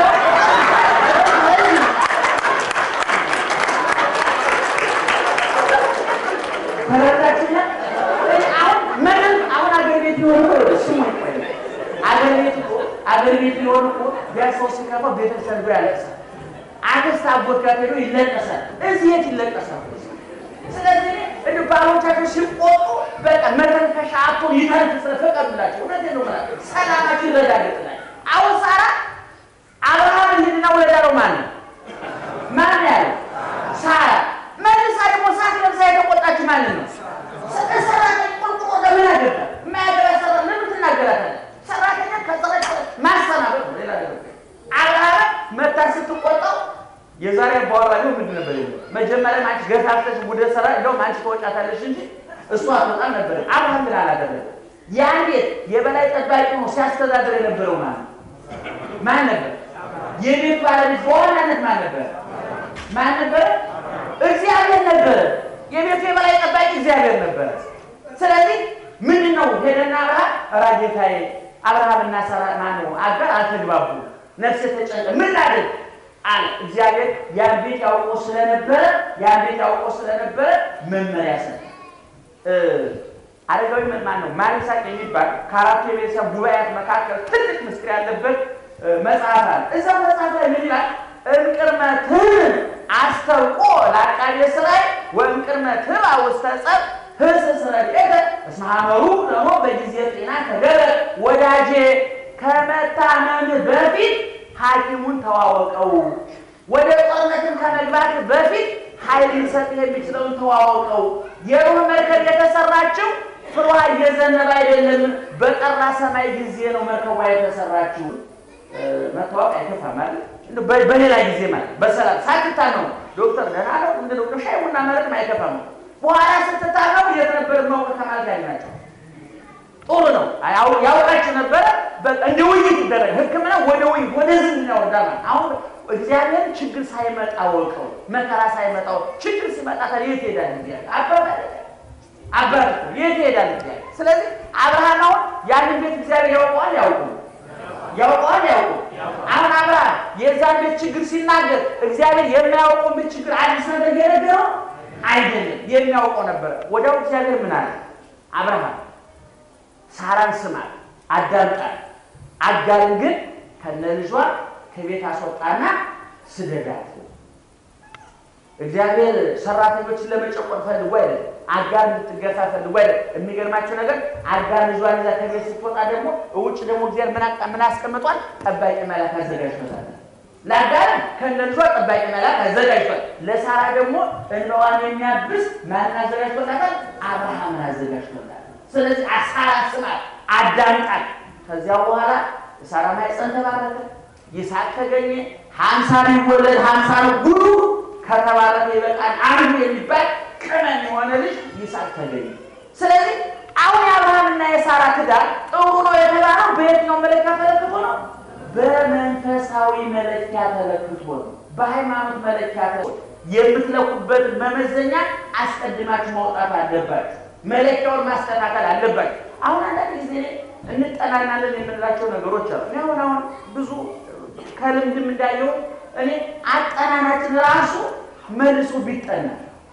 ተረዳችኛ። አሁን ምንም አሁን አገር ቤት ቢሆን እኮ ስሙ አገር ቤት እኮ አገር ቤት ቢሆን እኮ ቢያሰው ሲከፋ ቤተሰብ ጋር ያለቅሳል። አክስት አጎት ጋር ሄዶ ይለቀሳል። እዚህ የት ይለቀሳል? ስለዚህ እንዲ ባሎቻቸው ሲቆጡ በቃ መተንፈሻ አቶ ይተንፍስ ፈቀዱላቸው። እውነቴን ነው የምላቸው። ሰላማቸው ይረጋገጥላቸው። አሁን ሳራ አብርሃም እንሂድና ውለድ ያለው ማን ነው? ማን ያለው? ሳራ መልሳ ደግሞ ሳት ለብሳ የተቆጣችው ማንን ነው? ሰራተኛ ቆርቆሮ ለምን አገባ? የማያገባ ሰራ ለምን ትናገራታለህ? ሰራተኛ ከሰራች ማሰናበት ነው። ሌላ ነገር አብርሃም መታ ስትቆጣው የዛሬ በኋላ ነው ምንድን ነበር የሚለው? መጀመሪያ አንቺ ገፋፍተሽ ወደ ስራ እንደውም አንቺ ተወጫታለሽ እንጂ እሷ አትወጣም ነበር። አብርሃም ግን አላደረገም። ያን ቤት የበላይ ጠባቂ ነው ሲያስተዳድር የነበረው ማለት ማን ነበር? የቤት ባለቤት በዋናነት ማን ነበር? ማን ነበረ? እግዚአብሔር ነበረ። የቤቱ የበላይ ጠባቂ እግዚአብሔር ነበረ። ስለዚህ ምንድን ነው ሄደና አብርሃም ኧረ ጌታዬ አብርሃምና ሳራ ማነው አጋር አልተግባቡ፣ ነፍሴ ተጨነቀ፣ ምን ላድርግ አለ። እግዚአብሔር ያን ቤት ያውቆ ስለነበረ ያን ቤት ያውቆ ስለነበረ መመሪያ ሰጠ። አረጋዊ ማን ነው? ማሪሳቅ የሚባል ከአራቱ የቤተሰብ ጉባኤያት መካከል ትልቅ ምስጢር ያለበት መጽሐፍ አለ። እዛ መጽሐፍ ላይ ምን ይላል? እምቅድመ ትብ አስተውቆ ለአቃቤ ሥራይ ወእምቅድመ ትብ ውስተ ጸብ ህስስ ረድኤተ እስመ ሐመሩ ደግሞ በጊዜ ጤና ተገበ። ወዳጄ ከመታመም በፊት ሐኪሙን ተዋወቀው። ወደ ጦርነትን ከመግባት በፊት ኃይል ሊሰጥ የሚችለውን ተዋወቀው። የኖህ መርከብ የተሰራችው ፍሯ እየዘነበ አይደለም፣ በጠራ ሰማይ ጊዜ ነው መርከቧ የተሰራችው። መታወቅ አይከፋም ማለት በሌላ ጊዜ ማለት በሰላም ሳትታ ነው ዶክተር ደህና ነው ምንድን ነው ሻይ ቡና ማለትም አይከፋም። በኋላ ስትታመሙ የት ነበር ማውቀ ከማለት ላይ ናቸው። ጥሩ ነው ያውቃችሁ ነበረ። እንደ ውይይት ይደረግ ሕክምና ወደ ውይይት ወደ ዝም ያወርዳል። አሁን እግዚአብሔር ችግር ሳይመጣ ወቀው መከራ ሳይመጣው ችግር ሲመጣ ታዲያ የት ሄዳል? እግዚአብሔር አባባል አባት የት ሄዳል? እግዚአብሔር ስለዚህ አብርሃም አሁን ያንን ቤት እግዚአብሔር ያውቀዋል ያውቁ ያውቀዋል ያውቁ አሁን አብርሃም የዛን ቤት ችግር ሲናገር እግዚአብሔር የሚያውቀውን ቤት ችግር አዲስ ነገር የነገረው አይደለም፣ የሚያውቀው ነበረ። ወዲያው እግዚአብሔር ምን አለ? አብርሃም ሳራን ስማት፣ አዳምጣት፣ አጋርን ግን ከነ ልጇ ከቤት አስወጣና ስደዳት። እግዚአብሔር ሰራተኞችን ለመጨቆን ፈልጎ አይደለም፣ አጋር እንድትገፋ ፈልጎ አይደለም። የሚገርማቸው ነገር አጋር ልጇን ይዛ ከቤት ስትወጣ ደግሞ ውጭ ደግሞ እግዚአብሔር ምን አስቀምጧል? ጠባቂ መልአክ አዘጋጅቶታል። ለአጋር ከነ ልጇ ጠባቂ መልአክ አዘጋጅቷል። ለሳራ ደግሞ እንባዋን የሚያብስ ማንን አዘጋጅቶታል? አብርሃምን አዘጋጅቶታል። ስለዚህ ሳራ ስማት፣ አዳምጣት። ከዚያ በኋላ ሳራ ማኅፀን ተባረከ፣ ይስሐቅ ተገኘ። ሀምሳ ቢወለድ ሀምሳ ነው ጉዱ ከተባረከ ይበቃል አንዱ የሚባል ቅመም የሆነ ልጅ ይስሐቅ ተገኘ። ስለዚህ አሁን የአብርሃምና የሳራ ትዳር ጥሩ ነው የተባለው በየትኛው መለኪያ ተለክቶ ነው? በመንፈሳዊ መለኪያ ተለክቶ ነው። በሃይማኖት መለኪያ የምትለኩበት መመዘኛ አስቀድማችሁ ማውጣት አለባችሁ። መለኪያውን ማስተካከል አለባችሁ። አሁን አንዳንድ ጊዜ እንጠናናለን የምንላቸው ነገሮች አሉ። አሁን አሁን ብዙ ከልምድም እንዳየው እኔ አጠናናችን ራሱ መልሶ ቢጠና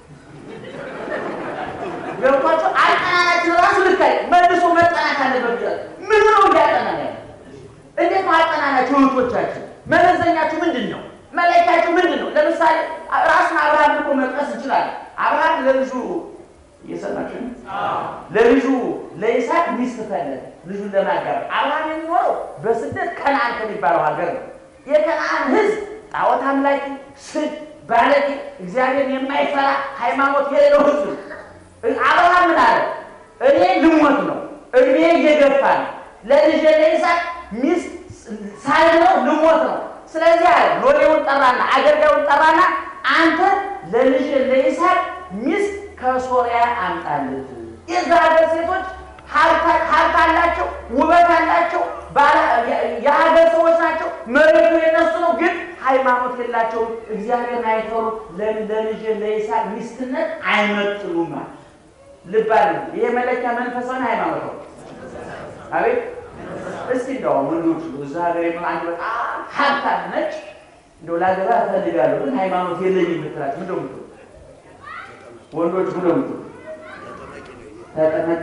ገብቷቸው አጠናናችን ራሱ ልክ መልሶ መጠናት አለበት። ምን ነው እንዲያጠናና እንዴት ነው አጠናናችሁ? እህቶቻችን መመዘኛችሁ ምንድን ነው? መለኪያችሁ ምንድን ነው? ለምሳሌ ራሱን አብርሃም እኮ መጥቀስ እንችላለን። አብርሃም ለልጁ እየሰማችሁ ለልጁ ለይስሐቅ ሚስት ፈለገ፣ ልጁን ለማጋባት። አብርሃም የሚኖረው በስደት ከነአን ከሚባለው ሀገር ነው። የከነአን ሕዝብ ጣዖት አምላኪ፣ ስድ፣ ባለጌ፣ እግዚአብሔር የማይፈራ ሃይማኖት የሌለው ሕዝብ ነው። አብርሃም ምን አለ? እኔ ልሞት ነው፣ እድሜ እየገፋ ነው፣ ለልጄ ለይስሐቅ ሚስት ሳልለው ልሞት ነው። ስለዚህ አለ ሎሌውን ጠራና አገልጋዩን ጠራና አንተ ለልጅ ለይስሐቅ ሚስት ከሶርያ አምጣለት። የዛ ሀገር ሴቶች ሀብት አላቸው፣ ውበት አላቸው፣ የሀገር ሰዎች ናቸው። መሬቱ የነሱ ነው፣ ግን ሃይማኖት የላቸውም። እግዚአብሔርን አይፈሩ። ለልጅ ለይስሐቅ ሚስትነት አይመጥኑም። ልብ አለ። ይሄ መለኪያ መንፈሳዊ ሃይማኖት ነው። አቤት እስቲ እንደው ወንዶች እዛ ሀገር አንድ በጣም ሀብታም ነች፣ እንደው ላገባ እፈልጋለሁ ግን ሃይማኖት የለኝም የምትላቸው ምንድን ነው የምትሉ ወንዶች ምንድን ነው የምትሉ ተጠመቂ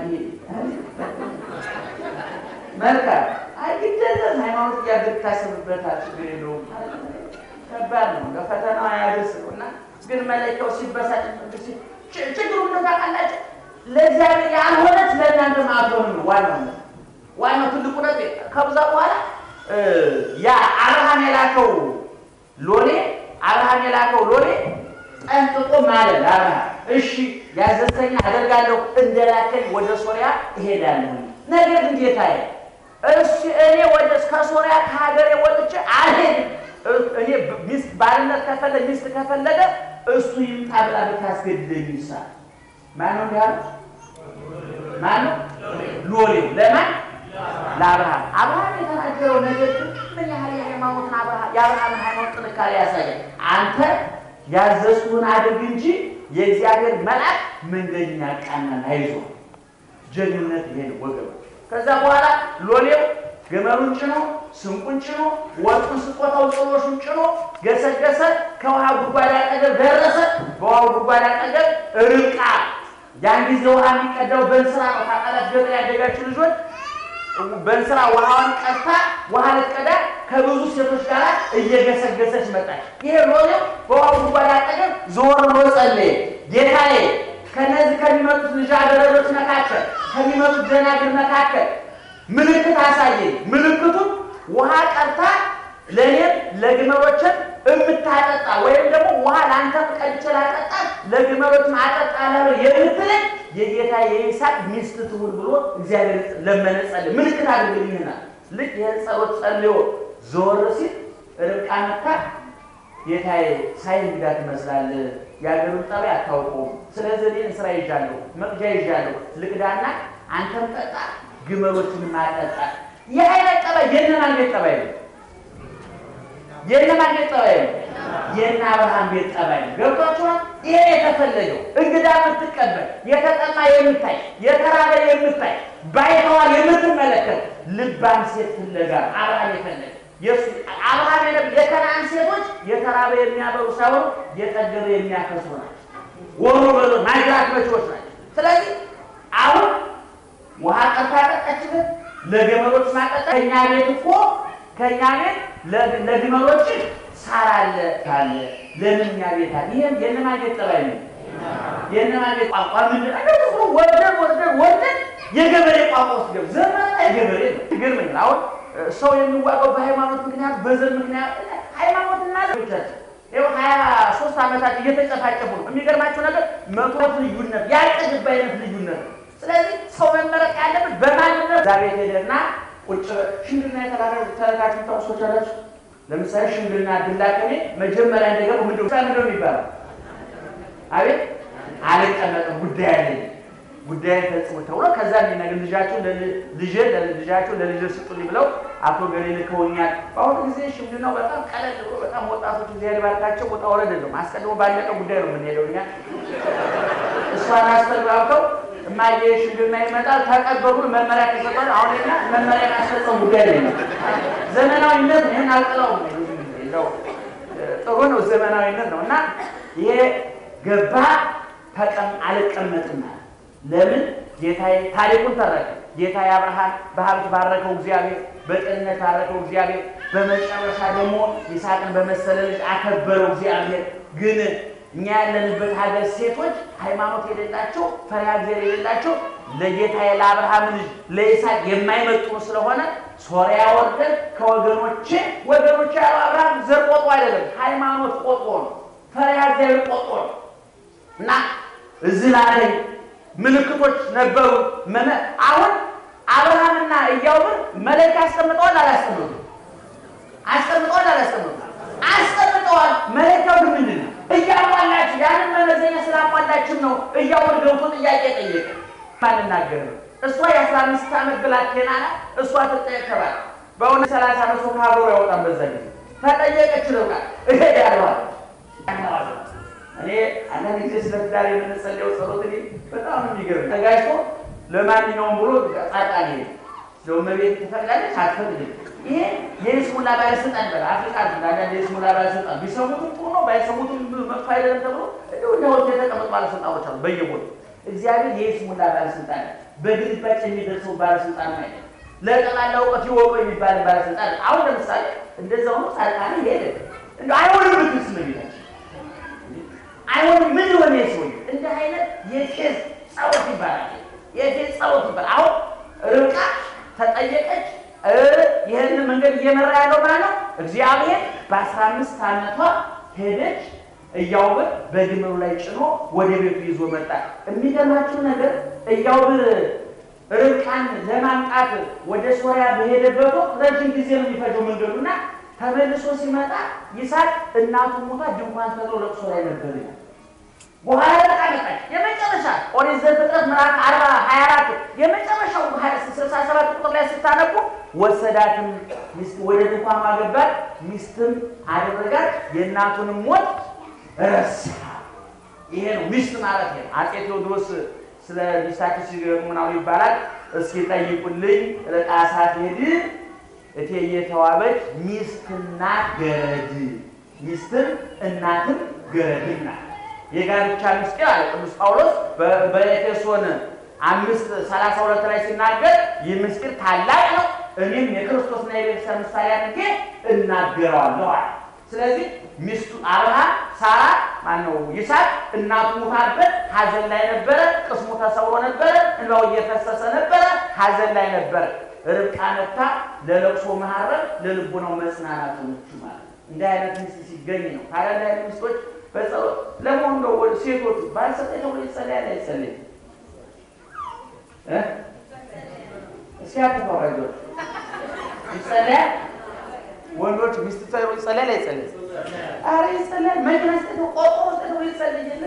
መልካም አይ ግደለም ሃይማኖት እያገር ታስብበታል ችግር የለውም ከባድ ነው ለፈተናው አያደርስ ነው እና ግን መለኪያው ሲበሳጭ ችግሩ ምንድን ታውቃላችሁ ለእግዚአብሔር ያልሆነች ለእናንተ ማትሆን ነው ዋናው ዋናው ትልቁ ነገር ከብዛ በኋላ ያ አብርሃም የላከው ሎሌ አብርሃም የላከው ሎሌ ጠንቅቆ ማለት ለአብርሃም እሺ ያዘዝከኝ አደርጋለሁ፣ እንደላከኝ ወደ ሶሪያ እሄዳለሁ። ነገር ግን ጌታዬ እሺ እኔ ወደ ከሶሪያ ከሀገሬ ወጥቼ አልሄድም። እኔ ሚስት ባልነት ከፈለገ ሚስት ከፈለገ እሱ ይምጣ ብላ ብታስገድደኝ ይሳል። ማነው እንዲህ አለ? ማነው? ሎሌው ለማን ለአብርሃም አብርሃም የተናገረው ነገር ምን ያህል የሃይማኖትን የአብርሃምን ሃይማኖት ጥንካሬ ያሳያል። አንተ ያዘዝኩህን አድርግ እንጂ የእግዚአብሔር መልአክ መንገድን ያቃናል። አይዞህ ጀግንነት ይሄ ነው ወገኖች። ከዛ በኋላ ሎሌው ገመሉን ጭኖ ስንቁን ጭኖ ወርቁን ስጦታው ጥሎሹን ጭኖ ገሰገሰ። ከውሃ ጉድጓድ አጠገብ ደረሰ። በውሃው ጉድጓድ አጠገብ ርብቃ ያን ጊዜ ውሃ የሚቀዳው በእንስራ ነው። ታውቃላችሁ ገጠር ያደጋችሁ ልጆች በእንስራ ውሃዋን ቀድታ ውሃ ልትቀዳ ከብዙ ሴቶች ጋር እየገሰገሰች መጣች። ይሄ ሎሌው በውሃው ጉድጓድ አጠገብ ዞር ብሎ ጸለየ። ጌታዬ ከነዚህ ከሚመጡት ልጃገረዶች መካከል ከሚመጡት ደናግል መካከል ምልክት አሳየኝ። ምልክቱን ውሃ ቀርታ ለእኔም ለግመሎችን የምታጠጣ ወይም ደግሞ ውሃ ለአንተ ቀድቼ ላጠጣ ለግመሎች አጠጣ ላለው የምትለኝ የጌታ የይስሐቅ ሚስት ትሁን ብሎ እግዚአብሔር ለመነ፣ ጸለየ። ምልክት አድርግልኝና ልክ ይህን ጸሎት ጸልዮ ዞር ሲል ርብቃ መታ ጌታዬ ሳይ እንግዳ ትመስላለህ፣ የአገሩን ጠባይ አታውቀውም። ስለዚህ እኔ እንስራ ይዣለሁ፣ መቅጃ ይዣለሁ፣ ልቅዳና አንተም ጠጣ፣ ግመሎችን ማጠጣ። ይህ አይነት ጠባይ የእነማን ቤት ጠባይ ነው? የእነማን ቤት ጠባይ ነው? የእነ አብርሃም ቤት ጠባይ ነው። ገብቷችኋል? ይሄ የተፈለገው እንግዳ የምትቀበል የተጠማ የምታይ የተራበ የምታይ ባይተዋል የምትመለከት ልባም ሴት ፍለጋ አብርሃም የፈለገ የሱ አብርሃም የከነዓን ሴቶች የተራበ የሚያበሩ ሳይሆኑ የጠገበ የሚያከሱ ናቸው። ወሮ በሎ ማጅራት መቼዎች ናቸው። ስለዚህ አሁን ውሃ ቀርታ ጠጣችበት፣ ለገመሎች ማጠጣ። ከእኛ ቤት እኮ ከእኛ ቤት ለግመሎች ሳር አለ ካለ ለምን እኛ ቤት አለ? ይህም የእነማን ቤት ጠባይ ነው? የእነማን ቤት ቋንቋ ምንድን ነው? ወርደን ወርደን ወርደን የገበሬ ቋንቋ ውስጥ ገብ ዘመና የገበሬ ነው። ይገርመኛል አሁን ሰው የሚዋቀው በሃይማኖት ምክንያት በዘር ምክንያት ሃይማኖትና ልጆቻችን ይኸው ሀያ ሶስት ዓመታት እየተጨፋጨፉ ነው። የሚገርማቸው ነገር መቶት ልዩነት ያልጠግባይነት ልዩነት ነው። ስለዚህ ሰው መመረቅ ያለበት በማንነት እዛ ቤት ሄደና ቁጭ ሽምግልና የተላካችሁ ታውሶች አላችሁ። ለምሳሌ ሽምግልና ድላቀኔ መጀመሪያ እንደገቡ ምንድን ምንድነው የሚባለው? አቤት አልቀመጥም ጉዳይ አለኝ ጉዳይ ፈጽሞ ተብሎ ከዛ የሚነግር ልጃቸው ልጅ ለልጃቸው ለልጅ ስጡልኝ ብለው አቶ ገሌ ልከውኛል። በአሁኑ ጊዜ ሽምግልናው በጣም ቀለል ብሎ በጣም ወጣቶች እግዚአብሔር ባርካቸው ወጣ ወረድ የለውም። አስቀድሞ ባለቀ ጉዳይ ነው የምንሄደው እኛ እሷን አስተግባብተው እማዬ ሽምግልና ይመጣል ተቀበሉ መመሪያ ከሰጠን አሁን ኛ መመሪያ ማስፈጸም ጉዳይ ነው። ዘመናዊነት ይህን አልጥለውም። ጥሩ ነው ዘመናዊነት ነው እና ይሄ ገባ ተቀም አልቀመጥም ለምን ጌታዬ ታሪኩን ተረከ። ጌታዬ አብርሃም በሀብት ባረከው እግዚአብሔር፣ በጤንነት ባረከው እግዚአብሔር፣ በመጨረሻ ደግሞ ይስሐቅን በመሰለ ልጅ አከበረው እግዚአብሔር። ግን እኛ ያለንበት ሀገር ሴቶች ሃይማኖት የሌላቸው ፈሪሃ እግዚአብሔር የሌላቸው ለጌታዬ ለአብርሃም ልጅ ለይስሐቅ የማይመጥኑ ስለሆነ ሶሪያ ወርደን ከወገኖቼ ወገኖቼ ያለው አብርሃም ዘር ቆጦ አይደለም፣ ሃይማኖት ቆጦ ነው። ፈሪሃ እግዚአብሔር ቆጦ ነው እና እዚህ ላይ ምልክቶች ነበሩ። አሁን አብርሃምና ኢያቡን መለኪያ አስቀምጠዋል አላስቀምጡም? አስቀምጠዋል አላስቀምጠዋል? አስቀምጠዋል። መለኪያው ግን ምንድን ነው? እያሟላችሁ ያንን መመዘኛ ስላሟላችሁ ነው እያወር ገብቶ ጥያቄ ጠየቀ። ማንናገር ነው እሷ የአስራ አምስት ዓመት ብላቴና ናት። እሷ ትጠየቅ ተባለ። በእውነት ሰላሳ ዓመት ሰው ከሀገሩ ያወጣም በዛ ጊዜ ተጠየቀች ነው ቃል እሄዳለሁ እኔ አንዳንድ ጊዜ ስለ ትዳር የምንጸልየው ጸሎት እኔ በጣም የሚገርም ተጋጅቶ ለማንኛውም ብሎ ጻድቃን ሄደ ስለ እመቤት ትፈቅዳለች አትፈቅድም። ይሄ የይስሙላ ባለስልጣን በላ አፍሪካ አንዳንድ የይስሙላ ባለስልጣን ቢሰሙትም ጥሩ ነው ባይሰሙትም መጥፎ አይደለም ተብሎ እንዲሁ እንዲያወት የተቀመጡ ባለስልጣኖች አሉ በየቦታው። እግዚአብሔር የይስሙላ ባለስልጣን በግልባጭ የሚደርሰው ባለስልጣን አይደለም። ለጠቅላላ እውቀት ይወቁ የሚባል ባለስልጣን አሁን ለምሳሌ እንደዛ ሆኖ ጻድቃን ሄደ እንደ አይሆንም ብትስ መቤታችን አይሆንም ምን ሆነ ሰው እንደ አይነት የፌዝ ጸሎት ይባላል። የፌዝ ጸሎት ይባላል። አሁን ርብቃ ተጠየቀች። ይህንን መንገድ እየመራ ያለው ማለት ነው እግዚአብሔር በአስራ አምስት ዓመቷ ሄደች። እያውብር በግመሉ ላይ ጭኖ ወደ ቤቱ ይዞ መጣ። የሚገርማችሁ ነገር እያውብር ርብቃን ለማምጣት ወደ ሶሪያ በሄደበት ወቅት ረጅም ጊዜ ነው የሚፈጀው መንገዱና ተመልሶ ሲመጣ ይስሐቅ እናቱ ሞታ ድንኳን ተጥሎ ለቅሶ ላይ ነበር ይላል። በኋላ በቃ መጣች። የመጨረሻ ኦሪት ዘፍጥረት ምዕራፍ አርባ ሀያ አራት የመጨረሻው ስልሳ ሰባት ቁጥር ላይ ስታነቡ ወሰዳትም ወደ ድንኳን ማገባት ሚስትም አደረጋት የእናቱንም ሞት ረሳ። ይሄ ነው ሚስት ማለት ነው። አፄ ቴዎድሮስ ስለ ሚስታቸው ሲገርሙ ምናምን ይባላል። እስኪ ጠይቁልኝ ርቃ ሳትሄድ እቴጌ ተዋበች ሚስትና ገረድ ሚስትም እናትም ገረድም ናት። የጋብቻ ምስጢር አለ ቅዱስ ጳውሎስ በኤፌሶን አምስት ሰላሳ ሁለት ላይ ሲናገር ይህ ምስጢር ታላቅ ነው፣ እኔም የክርስቶስና የቤተሰብ ምሳሌ አድርጌ እናገረዋለሁ አለ። ስለዚህ ሚስቱ አብርሃም ሳራ ማነው ይስሐቅ እናቱ ሙታበት ሐዘን ላይ ነበረ። ቅስሙ ተሰብሮ ነበረ። እንባው እየፈሰሰ ነበረ። ሐዘን ላይ ነበረ። ርብቃ መታ ለለቅሶ መሐረብ ለልቦናው መጽናናት ሆነች ማለት እንዲህ አይነት ሚስት ሲገኝ ነው። ታዲያ እንዲህ አይነት ሚስቶች በጸሎት ለመሆኑ ነው ሴቶቹ ባልሰጠኝ ተብሎ ይጸለያል አይጸለይም? እስኪ አትፈረጆች ይጸለያል። ወንዶች ሚስት ተብሎ ይጸለያል አይጸለይም? ኧረ ይጸለያል። መኪና ስጠ ቆርቆሮ ስጠ ተብሎ ይጸለይ የለ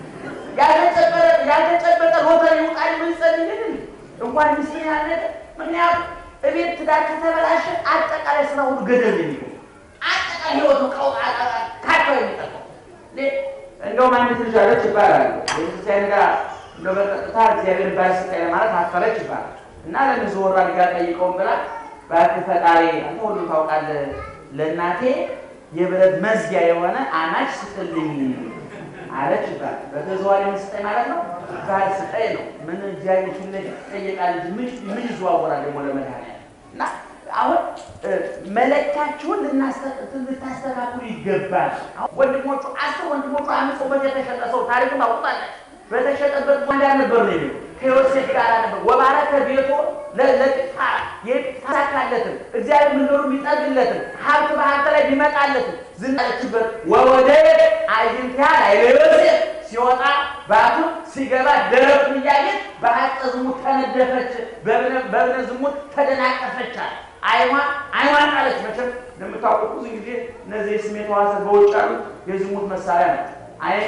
ያልተጨበጠ ሎተሪ ውጣ ብሎ ይጸለይ የለ እንኳን ሚስት ያለ ምክንያቱም እቤት ትዳር ከተበላሸ አጠቃላይ ስራ ሁሉ ገደል የሚገ አጠቃላይ ህይወቱ ካቶ የሚጠቀው እንደውም አንዲት ልጅ አለች ይባላል ቤተክርስቲያን ጋር እንደው በቀጥታ እግዚአብሔር ባለስልጣን ለማለት አፈረች ይባላል እና ለምን ዞር አድርጋ ጠይቀውን ብላ እባክህ ፈጣሪ አንተ ሁሉ ታውቃለህ፣ ለእናቴ የብረት መዝጊያ የሆነ አናች ስጥልኝ አለች ይባላል። በተዘዋዋሪ ምን ስጠኝ ማለት ነው? ባል ስጠኝ ነው። ምን እግዚአብሔር ፊት ለፊት ይጠየቃል እንጂ ምን ምን ይዘዋወራል ደግሞ ለመድኃኒዓለም እና አሁን መለኪያችሁን ልታስተካክሉ ይገባል። ወንድሞቹ አስር ወንድሞቹ አምስት ሰው በተሸጠ ሰው ታሪኩን ታውቁታላችሁ። በተሸጠበት ወንዳ ነበር ነው የሚለው ከዮሴፍ ጋር ነበር። ወባረከ ቤቶ ለጲጥፋራ የጲጥፋራካለትም እግዚአብሔር ምንኖሩ ቢጠግለትም ሀብት በሀብት ላይ ቢመጣለትም ዝናለችበት ወወደ አይንቲያ ላይ ለዮሴፍ ሲወጣ ባቱ ሲገባ ደረቱን እያየች በሀጠ ዝሙት ተነደፈች፣ በእብነ ዝሙት ተደናቀፈቻል። አይኗ አይኗን ጣለች። መቼም እንደምታውቁት ብዙ ጊዜ እነዚህ የስሜት ሕዋሳት በውጭ ያሉት የዝሙት መሳሪያ ነው። አይን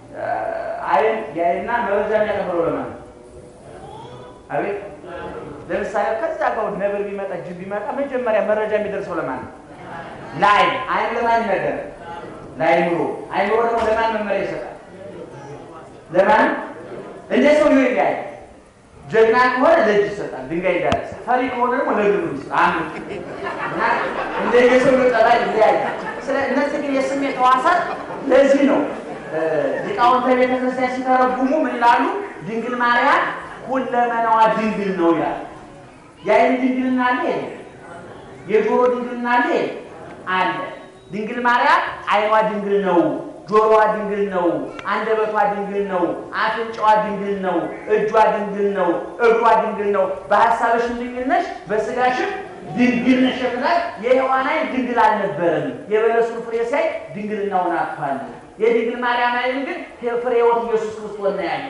አይን ያይና መረጃ የሚያቀብለው ለማን ነው? አቤት ለምሳሌ ከዛ ጋር ነብር ቢመጣ ጅብ ቢመጣ መጀመሪያ መረጃ የሚደርሰው ለማን ነው? ለአይን። አይን ለማን ነገር ለአይምሮ። አይምሮ ደግሞ ለማን መመሪያ ይሰጣል? ለማን እንደ ሰው ይሆን ይለያል። ጀግና ከሆነ ለእጅ ይሰጣል፣ ድንጋይ ይዳረሳል። ፈሪ ከሆነ ደግሞ ለእግሩ ይሰጣል። አንዱ እና እንደ የሰው ጠባይ ይለያል። ስለ እነዚህ ግን የስሜት ሕዋሳት ለዚህ ነው ሊቃውንተ ቤተ ክርስቲያን ሲተረጉሙ ምን ይላሉ? ድንግል ማርያም ሁለመናዋ ድንግል ነው ይላል። የአይን ድንግልና አለ፣ የጆሮ ድንግልና አለ አለ። ድንግል ማርያም አይኗ ድንግል ነው፣ ጆሮዋ ድንግል ነው፣ አንደበቷ ድንግል ነው፣ አፍንጫዋ ድንግል ነው፣ እጇ ድንግል ነው፣ እግሯ ድንግል ነው። በሀሳብሽም ድንግል ነሽ፣ በስጋሽም ድንግል ነሽ የምላት የሔዋን አይን ድንግል አልነበረም። የበለሱን ፍሬ ሳይ ድንግልናውን አጥቷል። የድንግል ማርያም አይን ግን ፍሬ ሕይወት ኢየሱስ ክርስቶስ ነው ያለው።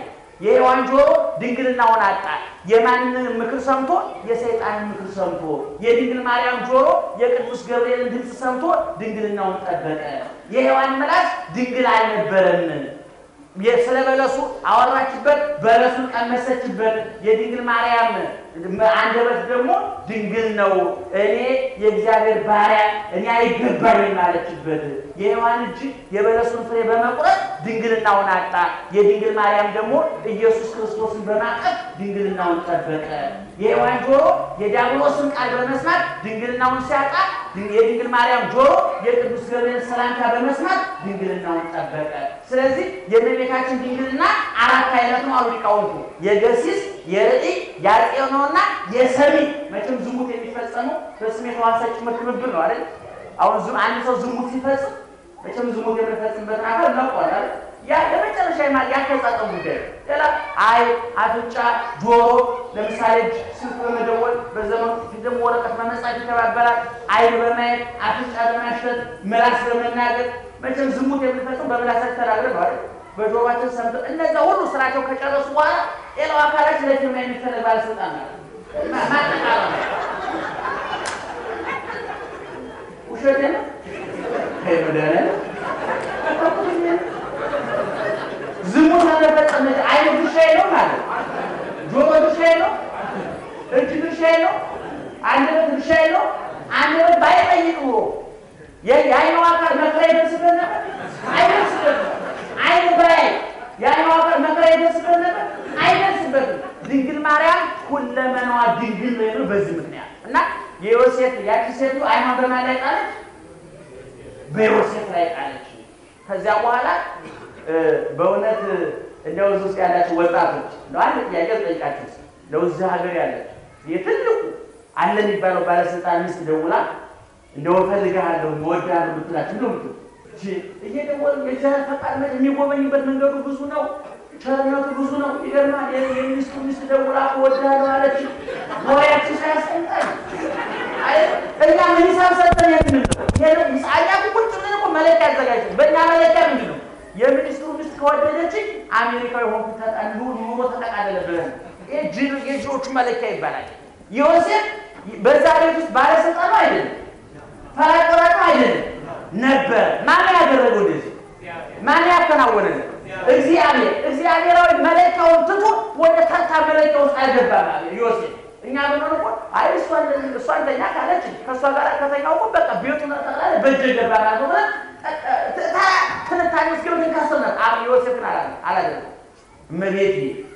የሔዋን ጆሮ ድንግልናውን አጣ። የማንን ምክር ሰምቶ? የሰይጣንን ምክር ሰምቶ። የድንግል ማርያም ጆሮ የቅዱስ ገብርኤልን ድምፅ ሰምቶ ድንግልናውን ጠበቀ። የሔዋን ምላስ ድንግል አልነበረም። ስለ በለሱ አወራችበት፣ በለሱን ቀመሰችበት። የድንግል ማርያም አንደበት ደግሞ ድንግል ነው። እኔ የእግዚአብሔር ባሪያ እኔ አይገባኝም አለችበት። የሔዋን እጅ የበለሱን ፍሬ በመቁረጥ ድንግልናውን አጣ። የድንግል ማርያም ደግሞ ኢየሱስ ክርስቶስን በማቀፍ ድንግልናውን ጠበቀ። የሔዋን ጆሮ የዲያብሎስን ቃል በመስማት ድንግልናውን ሲያጣ፣ የድንግል ማርያም ጆሮ የቅዱስ ገብርኤል ሰላምታ በመስማት ድንግልናውን ጠበቀ። ስለዚህ የእመቤታችን ድንግልና አራት አይነት ነው አሉ ሊቃውንቱ። የገሲስ የርዕይ ያጤው ነውና የሰሚ መቼም ዝሙት የሚፈጸመው በስሜ ሕዋሳት ጭምር ትብብር ነው አይደል? አሁን ዝም አንድ ሰው ዝሙት ሲፈጽም መቼም ዝሙት የምንፈጽምበትን አካል እናውቀዋል አይደል? ያ ለመጨረሻ ማ ያፈጻጸም ጉዳይ ሌላ አይ፣ አፍንጫ፣ ጆሮ ለምሳሌ እጅ ስልክ በመደወል በዘመኑ ፊት ደግሞ ወረቀት በመጻፍ ይተባበራል። አይን በማየት አፍንጫ በማሸት ምላስ በመናገር መቼም ዝሙት የምንፈጽም በምላሳችን ተናግረን ነው አይደል? በጆሮአችን ሰምቶ እነዛ ሁሉ ስራቸው ከጨረሱ በኋላ ሌላው አካላችን ለፊርማ የሚፈለግ ባለስልጣን ማለት ማጠቃለ ውሸት ነው። ይመዳለ ዝሙት ለመፈጸም አይን ድርሻዬ ነው ማለት ጆሮ ድርሻዬ ነው፣ እጅ ድርሻዬ ነው፣ አንደበት ድርሻዬ ነው። አንደበት ባይጠይቅ ኖሮ የአይኑ አካል መከራ ይደርስበት ነበር አይደርስበት አይን ባይ የአይኑ አካል መከራ ይደርስበት ነበር አይደርስበትም። ድንግል ማርያም ሁለመናዋ ድንግል ነው የሚለው በዚህ ምክንያት እና የዮሴፍ ያቺ ሴቱ አይኗን በማን ላይ ጣለች? በዮሴፍ ላይ ጣለች። ከዚያ በኋላ በእውነት እንደው እዚህ ውስጥ ያላችሁ ወጣቶች እንደው አንድ ጥያቄ ጠይቃችሁ እንደው እዚህ ሀገር ያላችሁ የትልቁ አለ የሚባለው ባለስልጣን ሚስት ደውላ እንደው እፈልግሃለሁ እወድሃለሁ ብትላችሁ እንደው ምትሉ እየደወሉ የእግዚአብሔር ፈቃድ መ የሚጎበኝበት መንገዱ ብዙ ነው። ቸርነቱ ብዙ ነው። ይገርማል። የሚኒስትሩ ሚስት ደውላ እወድሃለሁ አለች። ወሬያችን ሳያስቀምጣል እኛ ምን ሂሳብ ሰጠን የምንል አያ ቁጭ ብለን እኮ መለኪያ አዘጋጅተን በእኛ መለኪያ ምንድን ነው? የሚኒስትሩ ሚስት ከወደደችኝ አሜሪካዊ ሆንኩ ኑሮ ተጠቃለለ ብለን የጂዎቹ መለኪያ ይባላል። ዮሴፍ በዛ ቤት ውስጥ ባለስልጣኑ አይደለም፣ ፈራቀራጩ አይደለም ነበር። ማን ያደረገው እንደዚህ? ማን ያከናወነልን? እግዚአብሔር። እግዚአብሔራዊ መለኪያውን ትቶ ወደ ተርታ መለኪያ ውስጥ አልገባም ዮሴፍ። እኛ ብንሆን እኮ አይ እሷን ተኛ ካለች ከእሷ ጋር ከተኛው እኮ በቃ ቤቱን ጠቅላላ በእጅ ገባ ማለት ነው ብለን ትንታኔ ውስጥ ገብተን ካሰብን አብ ዮሴፍን አላደረገም። እመቤቴ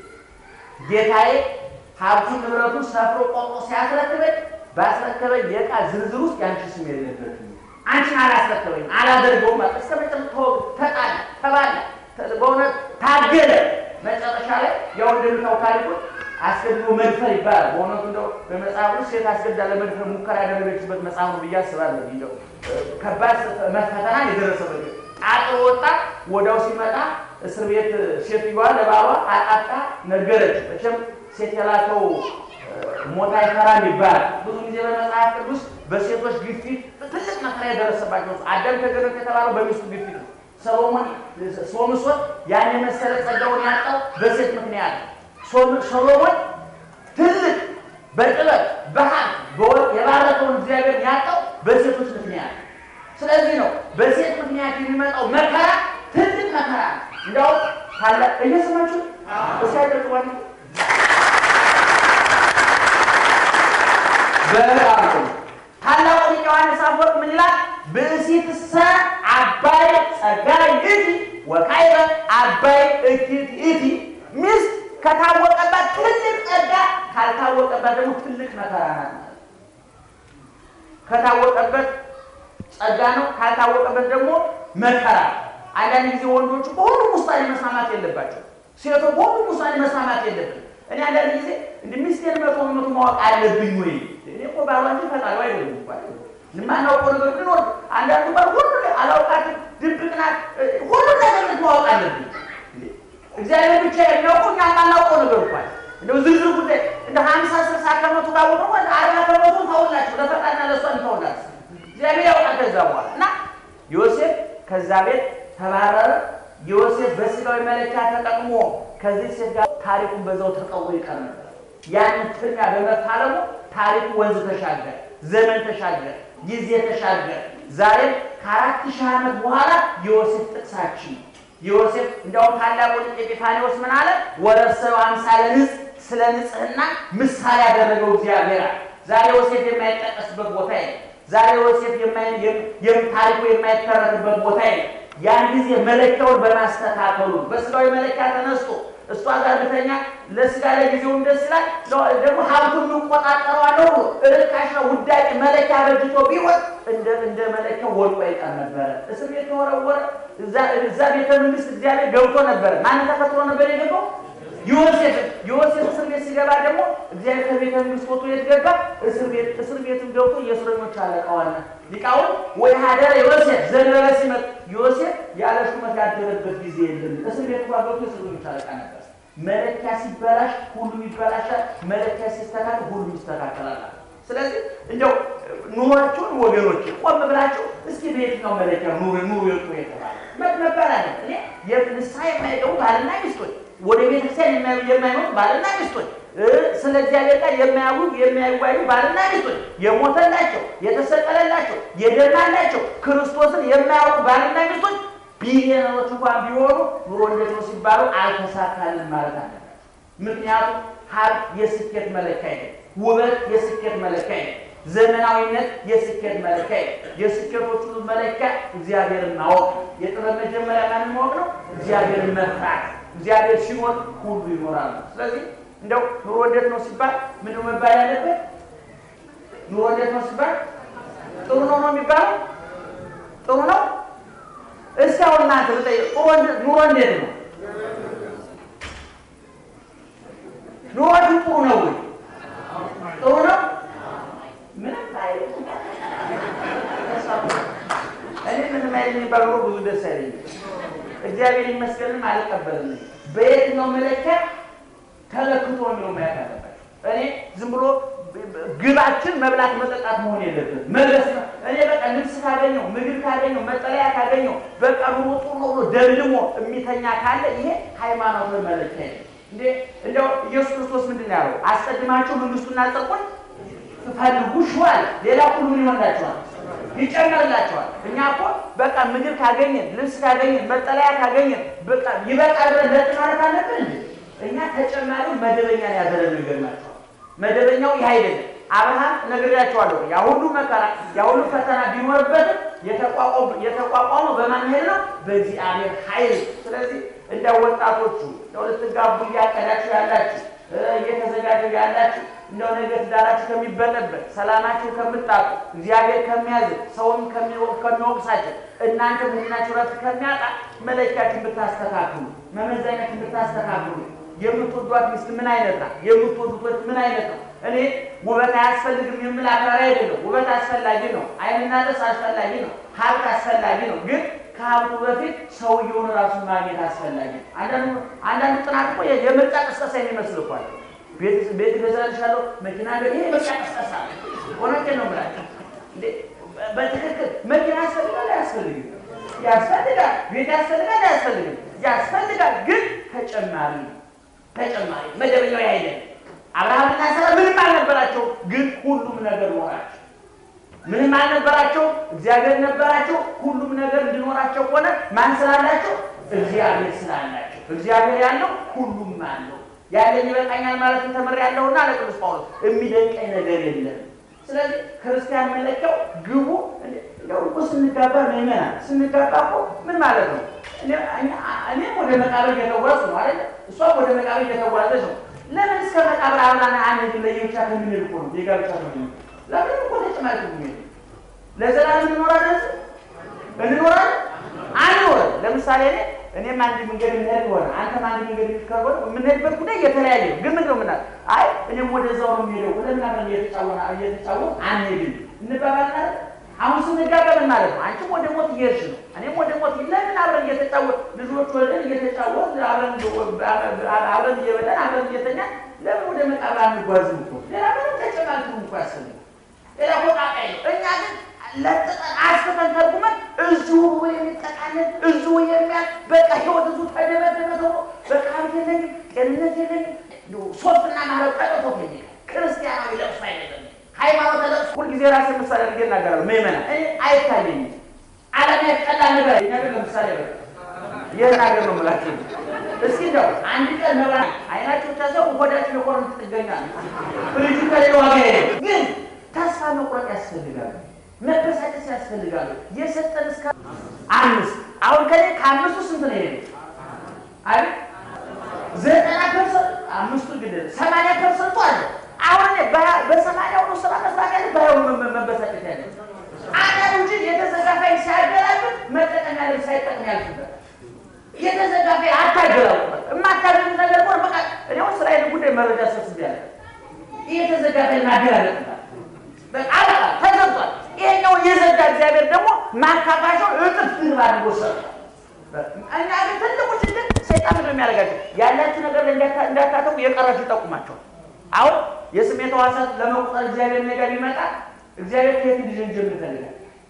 ጌታዬ ሀብቱን ንብረቱን ሰፍሮ ቆርጦ ሲያስረክበኝ ባስረከበኝ የዕቃ ዝርዝር ውስጥ ያንቺ ስም የለበትም። አንቺን አላስረከበኝም፣ አላደርገውም። እስከ መጨረሻ ተጣላ፣ ተባላ፣ በእውነት ታገለ። መጨረሻ ላይ ያው እንደምታው ታሪኩን አስገድዶ መድፈር ይባላል። በእውነቱ እንደው በመጽሐፍ ውስጥ ሴት አስገድዳ ለመድፈር ሙከራ ያደረገችበት መጽሐፍ ነው ብዬ አስባለሁ። እንደው ከባድ ፈተና የደረሰበት ጣጥሮ ወጣ። ወዲያው ሲመጣ እስር ቤት ሴትዮዋ ለባሏ አጣጣ ነገረች። መቼም ሴት የላከው ሞት አይፈራም ይባላል። ብዙ ጊዜ በመጽሐፍ ቅዱስ በሴቶች ግፊት ትልቅ መከራ የደረሰባቸው አዳም ከገነት የተባለው በሚስቱ ግፊት ነው። ሰሎሞን ሶምሶን ያን የመሰለ ጸጋውን ያጣው በሴት ምክንያት ነው። ሰሎሞን ትልቅ በጥበብ በሀብት በወርቅ የባረከውን እግዚአብሔር ያጣው በሴቶች ምክንያት ነው። ስለዚህ ነው በሴት ምክንያት የሚመጣው መከራ ትልቅ መከራ ነው። እንዲያውም ታላቅ እየሰማችሁ እስኪያጨቅባችሁ በጣም ታላቁ ሊቅ ዮሐንስ አፈወርቅ ምን ይላል? ብእሲትሰ አባይ ጸጋይ እቲ ወካዕበ አባይ እኪት እቲ ሚስት ከታወቀባት ትልቅ ጸጋ ካልታወቀባት ደግሞ ትልቅ መከራ ናት። ከታወቀበት ጸጋ ነው፣ ካልታወቀበት ደግሞ መከራ። አንዳንድ ጊዜ ወንዶቹ በሁሉም ውሳኔ መስማማት የለባቸው፣ ሴቶ በሁሉም ውሳኔ መስማማት የለብን። እኔ አንዳንድ ጊዜ እንደ ሚስቴን መቶ በመቶ ማወቅ አለብኝ ወይ? እኔ እኮ ባሏ እንጂ ፈጣሪዋ አይደለም እኮ የማናውቀው ነገር ቢኖር አንዳንዱ ባል ሁሉ አላውቃትም፣ ድብቅ ናት፣ ሁሉ ነገር ማወቅ አለብኝ። እግዚአብሔር ብቻ የሚያውቀው እኛ የማናውቀው ነገር እንኳን እንደው ዝርዝር ጉዳይ እንደ ሀምሳ ስልሳ ከመቶ ካወቀ አርባ ከመቶ ተውላችሁ ለፈጣሪና ለእሷ እንተውላችሁ እግዚአብሔር ያውቃል። ከዛ በኋላ እና ዮሴፍ ከዛ ቤት ተባረረ። ዮሴፍ በስጋዊ መለኪያ ተጠቅሞ ከዚህ ሴት ጋር ታሪኩን በዛው ተቀውሮ ይቀር ነበር። ያንን ፍልሚያ በመፋለሙ ታሪኩ ወንዝ ተሻገረ፣ ዘመን ተሻገረ፣ ጊዜ ተሻገረ። ዛሬም ከአራት ሺህ ዓመት በኋላ የዮሴፍ ጥቅሳችን ነው። ዮሴፍ እንዲያውም ታላቁ ሊቅ ኤጲፋንዮስ ምን አለ? ወረሰብ አምሳለ ንጽሕ ስለ ንጽሕና ምሳሌ ያደረገው እግዚአብሔር አለ። ዛሬ ዮሴፍ የማይጠቀስበት ቦታ የለም። ዛሬ ዮሴፍ ታሪኩ የማይተረክበት ቦታ የለም። ያን ጊዜ መለኪያውን በማስተካከሉ በስጋዊ መለኪያ ተነስቶ እሷ ጋር ብተኛ ለስጋ ለጊዜውም ደስ ይላል፣ ደግሞ ሀብቱን እንቆጣጠረዋለሁ ብሎ ርካሽ ነው ውዳቂ መለኪያ በጅቶ ቢሆን እንደ እንደ መለኪያው ወድቆ ይቀር ነበረ። እስር ቤት ተወረወረ። እዛ ቤተ መንግስት እግዚአብሔር ገብቶ ነበረ። ማንን ተከትሎ ነበር የገባው? ዮሴፍ ዮሴፍ እስር ቤት ሲገባ ደግሞ እግዚአብሔር ከቤተ መንግስት ወጥቶ የት ገባ? እስር ቤት እስር ቤትም ገብቶ የእስረኞች አለቃ ዋና ሊቃውን ወይ ሀደረ ዮሴፍ ዘነበ ሲመጥ ዮሴፍ ያለ ሹመት ያደረበት ጊዜ የለም። እስር ቤት እንኳ ገብቶ የእስረኞች አለቃ ነበር። መለኪያ ሲበላሽ ሁሉም ይበላሻል። መለኪያ ሲስተካከል ሁሉም ይስተካከላል። ስለዚህ እንደው ኑሯችሁን ወገኖች ቆም ብላችሁ እስኪ በየትኛው መለኪያ ኑሩ ኑሩ የጡ የተባለ መባል አለ እኔ ንስሐ የማይገቡ ባልና ሚስቶች ወደ ቤተክርስቲያን የማይመጡ ባልና ሚስቶች ስለ እግዚአብሔር ጋር የማያዩ የማይዋዩ ባልና ሚስቶች የሞተላቸው የተሰቀለላቸው የደማላቸው ክርስቶስን የማያውቁ ባልና ሚስቶች ቢሊዮነሮች እንኳን ቢሆኑ ኑሮ እንዴት ነው ሲባሉ አልተሳካልን ማለት አለባቸው። ምክንያቱም ሀብት የስኬት መለኪያ አይደለም። ውበት የስኬት መለኪያ አይደለም። ዘመናዊነት የስኬት መለኪያ አይደለም። የስኬቶች ሁሉ መለኪያ እግዚአብሔርን ማወቅ፣ የጥበብ መጀመሪያ ማንን ማወቅ ነው? እግዚአብሔርን መፍራት። እግዚአብሔር ሲኖር ሁሉ ይኖራል። ስለዚህ እንደው ኑሮ እንዴት ነው ሲባል ምንድን ነው መባል ያለበት? ኑሮ እንዴት ነው ሲባል ጥሩ ነው ነው የሚባለው? ጥሩ ነው እስኪ አሁን እናንተ ብጠይቅ ኑሮ እንዴት ነው? ኑሯችሁ ጥሩ ነው ወይ? ጥሩ ነው? ምንም እኔ ምንም አይነት የሚባል ኑሮ ብዙ ደስ አይለኝም። እግዚአብሔር ይመስገንም አልቀበልም። በየትኛው መለኪያ ተለክቶ የሚለው ማየት አለባቸው። እኔ ዝም ብሎ ግባችን መብላት መጠጣት መሆን የለብን መድረስ ነው። እኔ በቃ ልብስ ካገኘው ምግብ ካገኘው መጠለያ ካገኘው በቃ ኑሮ ጥሩ ነው ብሎ ደልድሞ የሚተኛ ካለ ይሄ ሃይማኖታዊ መለኪያ ነው። እንዴ እንደው ኢየሱስ ክርስቶስ ምንድን ነው ያለው? አስቀድማችሁ መንግስቱና ጽድቁን ፈልጉ ሹዋል፣ ሌላ ሁሉ ምን ይሆንላችኋል? ይጨመርላችኋል። እኛ እኮ በቃ ምግብ ካገኘን ልብስ ካገኘን መጠለያ ካገኘን በቃ ይበቃል ብለን ለጥ ማለት አለብን እንዴ? እኛ ተጨማሪው መደበኛ ነው ያደረግነው። ይገርማችኋል። መደበኛው ይህ አይደለም። አብርሃም ነግሬያቸዋለሁ። ያ ሁሉ መከራ ያ ሁሉ ፈተና ቢኖርበትም የተቋቋመው በማን ኃይል ነው? በእግዚአብሔር ኃይል። ስለዚህ እንደ ወጣቶቹ እንደው ልትጋቡ እያቀዳችሁ ያላችሁ እየተዘጋጀው ያላችሁ እንደው ነገ ትዳራችሁ ከሚበጠበት ሰላማችሁ ከምታጡ እግዚአብሔር ከሚያዝ ሰውም ከሚወቅሳቸው እናንተ ህሊናችሁ ረፍት ከሚያጣ መለኪያችሁን ብታስተካክሉ መመዘኛችሁን ብታስተካክሉ የምትወዷት ሚስት ምን አይነት ናት? የምትወዱት ወንድ ምን አይነት ነው? እኔ ውበት አያስፈልግም የምል አክራሪ አይደለም። ውበት አስፈላጊ ነው። ዓይንና ጥርስ አስፈላጊ ነው። ሀብት አስፈላጊ ነው። ግን ከሀብቱ በፊት ሰውየውን ራሱን ማግኘት አስፈላጊ ነው። አንዳንዱ ጥናት እኮ የምርጫ ቅስቀሳ የሚመስል እኮ አለ። ቤት ገዛልሻለሁ መኪና ይሄ ምርጫ ቅስቀሳ እውነቴን ነው የምላቸው። በትክክል መኪና ያስፈልጋል አያስፈልግም? ያስፈልጋል። ቤት ያስፈልጋል አያስፈልግም? ያስፈልጋል። ግን ተጨማሪ ነው ተጨማሪ መደበኛው አይደለም። አብርሃምና ሳራ ምንም አልነበራቸው፣ ግን ሁሉም ነገር ኖራቸው። ምንም አልነበራቸው፣ እግዚአብሔር ነበራቸው። ሁሉም ነገር እንዲኖራቸው ሆነ። ማን ስላላቸው? እግዚአብሔር ስላላቸው። እግዚአብሔር ያለው ሁሉም አለው። ያለኝ ይበቃኛል ማለትን ተምሬያለሁና ለቅዱስ ጳውሎስ የሚደንቀኝ ነገር የለም። ስለዚህ ክርስቲያን መለኪያው ግቡ እንደው እኮ ስንጋባ ምእመና ስንጋባ እኮ ምን ማለት ነው? እኔም ወደ መቃብር እየተጓዝኩ ነው አይደለ? እሷም ወደ መቃብር እየተጓዘች ነው። ለምን እስከ መቃብር አብራና አንድ ለየብቻ ከምንል እኮ ነው የጋብቻ ነው። ለምን እኮ ተጨማሪ ነው ለዘላለም እንኖራለን እንኖራለን አንኖርም። ለምሳሌ እኔ እኔም አንድ መንገድ የምንሄድ ሆነ አንተም አንድ መንገድ ከሆነ የምንሄድበት ጉዳይ የተለያየ ነው። ግን ምንድን ነው ምናል አይ እኔም ወደዛው ነው የሚሄደው ወደምን አብረን እየተጫወነ እየተጫወን አንሄድም እንባባል አሁን ስንጋባ ምን ማለት ነው? አንቺም ወደ ሞት እየሄድሽ ነው፣ እኔም ወደ ሞት ለምን አብረን እየተጫወት ልጆች ወልደን እየተጫወት አብረን እየበላን አብረን እየተኛን ለምን ወደ መቃብር አንጓዝም? እኮ ሌላ ምንም ተጨማሪ እኮ ያስፈልግ ሌላ ቆጣቃይ ነው። እኛ ግን ለጥጠን አስፈተን ተርጉመን እዚሁ ብሎ የሚጠቃለን እዚሁ የሚያል በቃ ህይወት እዚሁ ተደበደበ ተብሎ በቃ ሀብት የለኝም፣ ጤንነት የለኝም፣ እንደው ሶስትና ማረብ ጠቅቶት የለ ክርስቲያናዊ ለቅሶ አይደለም። ሃይማኖት ለቅሶ ሁልጊዜ ራሴ ምሳሌ አድርጌ እናገራለሁ። ምእመና እኔ አይታየኝም። ዓለም ቀላል ነገር ነገር ለምሳሌ በ ይህን ሀገር ነው የምላቸው። እስኪ እንደው አንድ ቀን መብራ አይናቸው ተሰው ሆዳቸው የቆረጥ ጥገኛ ፍሪጁ ከሌለ ዋጋ የለም። ግን ተስፋ መቁረጥ ያስፈልጋሉ፣ መበሳጨት ያስፈልጋሉ። የሰጠን እስከ አምስት አሁን ከኔ ከአምስቱ ስንት ነው ይሄ አይደል? ዘጠና ፐርሰንት አምስቱ ግን ሰማንያ ፐርሰንቱ አለ። አሁን እኔ በሰማንያው ነው ስራ መስራት ያለ ባይሆን መበሳጨት ያለ አንዳንዱ እንጂ የተዘጋፋይ ሲያገላብጥ መጠቀም ያለ ሳይጠቅም ያልፍበት የተዘጋፈ አታገላውበት የማታገኙ ነገር ሆነ በቃ እኔ አሁን ስራዬን ጉዳይ መረጃ ሰብስቤያለሁ። የተዘጋፈ እናገላለጥታል በቃ በቃ ተዘግቷል። ይሄኛው የዘጋ እግዚአብሔር ደግሞ ማካፋሻው እጥፍ ድርብ አድርጎ ሰጥቷል። እኛ ግን ትልቁ ችግር ሰይጣን ነው የሚያደርጋቸው ያላችሁ ነገር እንዳታተቁ የቀራችሁ ይጠቁማቸዋል። አሁን የስሜት ሕዋሳት ለመቁጠር እግዚአብሔር ነገር ቢመጣ እግዚአብሔር ከየት እንዲጀምር ይፈልጋል?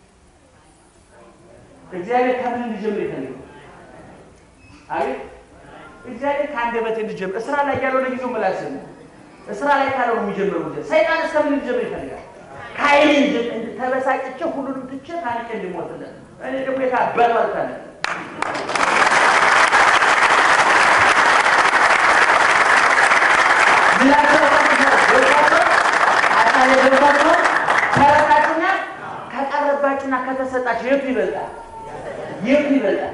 እግዚአብሔር ከምን እንዲጀምር ይፈልጋል? አቤት እግዚአብሔር ከአንደበቴ እንዲጀምር እስራ ላይ ያለው ለጊዜው ምላስ ነው። እስራ ላይ ካለው የሚጀምረው ጊዜ ሰይጣን እስከምን እንዲጀምር ይፈልጋል? ከአይኔ ተበሳጭቼ ሁሉንም ትቼ ታንቄ እንዲሞትለት እኔ ደግሞ የታበሉ አልካለ ከረታችሁና ከቀረባችሁና ከተሰጣችሁ የቱ ይበልጣል? የቱ ይበልጣል?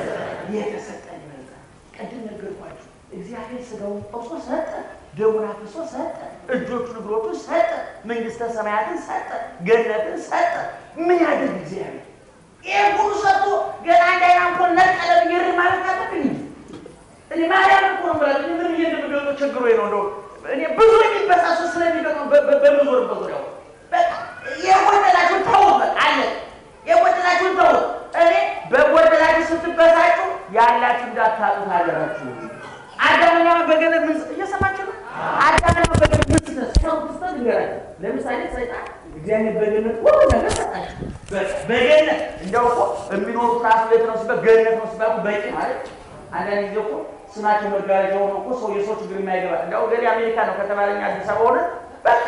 የተሰጠን ይበልጣል። ቅድም ነገርኳችሁ። እግዚአብሔር ስጋውን ቆርሶ ሰጠ፣ ደሙን አፍሶ ሰጠ፣ እጆቹን እግሮቹን ሰጠ፣ መንግስተ ሰማያትን ሰጠ፣ ገነትን ሰጠ። ምን ያደርግ እግዚአብሔር? ይህ ሁሉ ሰጥቶ ገና እንዳይና እንኳን ነቀለ ብዬ ማለት አለብኝ። እኔ ማርያም እኮ ነው ብላ ምን ብዬ እንደምገልጦ ችግሮ ነው እንደው እኔ ብዙ የሚበሳሱ ስለሚገጥሙ በምዞርበት ዙሪያው በቃ የጎደላችሁን ተውት፣ በቃ አለ የጎደላችሁን ተውት። እኔ በጎደላችሁ ስትበሳጩ ያላችሁ እንዳታጡት ሀገራችሁ። አዳምና በገነት ምን እየሰማችሁ ነው? አዳምና በገነት ምን ስተሰሩት ንገራችሁ። ለምሳሌ ሰይጣን እግዚአብሔር በገነት ሁሉ ነገር ሰጣችሁ። በገነት እንደው እኮ የሚኖሩት ራሱ ቤት ነው ሲባል ገነት ነው ሲባል በቂ ማለት አንዳንድ ጊዜ እኮ ስማቸው መጋረጃ ሆኖ እኮ ሰው የሰው ችግር የማይገባ እንደው ገሌ አሜሪካ ነው ከተባለኛ አዲስ አበባ ሆነ በቃ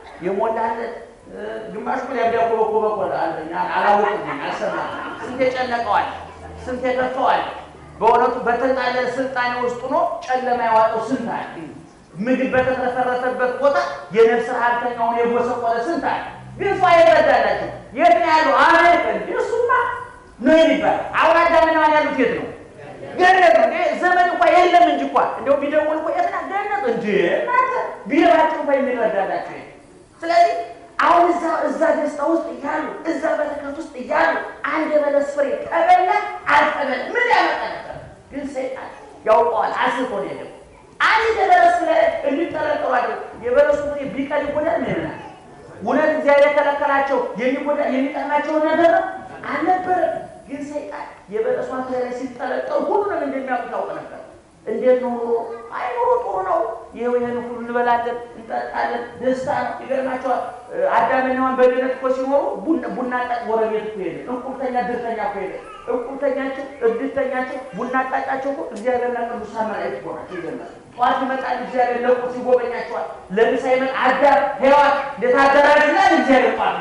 የሞላለት ግማሽ እኮ ሊያብዳ እኮ በኮ በኮ አንደኛ አላወቅም አልሰማም። ስንት የጨነቀዋል፣ ስንት የከፈዋል። በእውነቱ በተጣለ ስልጣኔ ውስጥ ሆኖ ጨለማ ያዋጠው ስንት አለ። ምግብ በተትረፈረፈበት ቦታ የነፍስ ረሀብተኛውን የጎሰቆለ ስንት አለ። ግን ሰው አይረዳላቸው። የት ነው ያለው? አሜሪካ እንጂ እሱማ ነው የሚባል አሁን አዳምና ሔዋን ያሉት የት ነው? ገነት ነው። ዘመን እንኳ የለም እንጂ እንኳ እንደው ቢደውል እኮ የትና ገነት እንጂ እናንተ ቢረባቸው እንኳ የሚረዳላቸው ስለዚህ አሁን እዛ እዛ ደስታ ውስጥ እያሉ እዛ በረከት ውስጥ እያሉ አንድ የበለስ ፍሬ ተበላ አልተበላ ምን ያመጣ ነበር? ግን ሰይጣን ያውቀዋል። አስፎ ነው የሄደው። አንድ የበለስ ፍሬ እንዲጠረጠሩ አድርገው የበለሱ ፍሬ ቢቀር ይጎዳል ምን ይሆናል? እውነት እግዚአብሔር የከለከላቸው የሚጎዳ የሚጠቅማቸውን ነገር ነው አልነበረም። ግን ሰይጣን የበለሷን ፍሬ ላይ ሲጠረጠሩ ሁሉንም እንደሚያውቅ ታውቅ ነበር። እንዴት ነው ኑሮ? አይ ኑሮ ጥሩ ነው። ይኸው ይህን ሁሉ እንበላለን፣ እንጠጣለን፣ ደስታ ነው። ይገርማቸዋል። አዳምና ሔዋን በገነት እኮ ሲኖሩ ቡና ጠጥ ጎረቤት እኮ ሄደ፣ እቁብተኛ ድርተኛ እኮ ሄደ። እቁብተኛቸው፣ እድርተኛቸው፣ ቡና አጣጫቸው እኮ እግዚአብሔርና ቅዱሳን መላእክት እኮ ናቸው። ይገርማል። ጠዋት ይመጣል እግዚአብሔር ለቁርስ ይጎበኛቸዋል። ለምሳ ይመጣ አዳም ሔዋን እንዴት አደራችሁ ይላል እግዚአብሔር ጧት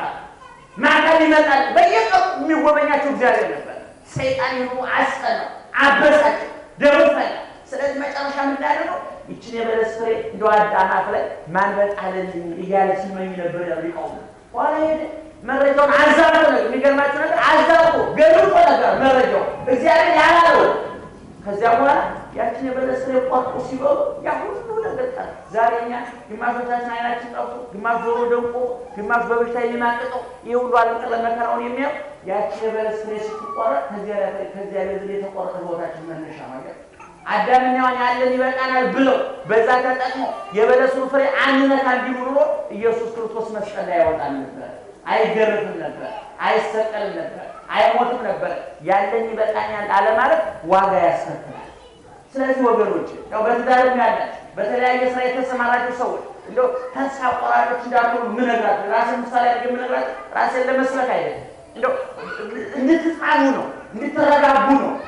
ማታ ይመጣል። በየቀኑ የሚጎበኛቸው እግዚአብሔር ነበር። ሰይጣን ይኑ አስጠናው፣ አበሳቸው፣ ደሞ ፈላ። ስለዚህ መጨረሻ ምንዳደረው ይችን የበለስ ፍሬ እንደ አዳማት ላይ ማን በጣለልኝ እያለ ሲመኝ ነበር ያሉ ይቀውም በኋላ ሄደ መረጃውን አዛቦ ነገር የሚገርማቸው ነገር አዛቦ ገልጦ ነበር መረጃው እግዚአብሔር ያላለው ከዚያ በኋላ ያችን የበለስ ፍሬ ቆርጦ ሲበሉ ያ ሁሉ ነገር ቀረ። ዛሬ እኛ ግማሾቻችን አይናችን ጠፍቶ፣ ግማሽ ጆሮ ደንቆ፣ ግማሽ በበሽታ የሚማቅቀው ይህ ሁሉ ዓለም ቀረ መከራውን የሚያው ያችን የበለስ ፍሬ ስትቆረጥ ከዚያ ቤት የተቆረጠ ቦታችን መነሻ ማለት አዳምና ሔዋን ያለን ይበቃናል ብለው በዛ ተጠቅሞ የበለሱን ፍሬ አንነካ እንዲሉ ኑሮ ኢየሱስ ክርስቶስ መስቀል ላይ ያወጣል ነበር። አይገረፍም ነበር፣ አይሰቀልም ነበር፣ አይሞትም ነበር። ያለኝ ይበቃኛል አለ ማለት ዋጋ ያስከፍላል። ስለዚህ ወገኖች ያው በትዳርም ያላችሁ በተለያየ ስራ የተሰማራችሁ ሰዎች እንደው ተስፋ ቆራጮች እንዳትሆኑ ምነግራችሁ ራሴን ምሳሌ አድርጌ የምነግራችሁ ራሴን ለመስበክ አይደለም፣ እንደው እንድትጻኑ ነው፣ እንድትረጋጉ ነው።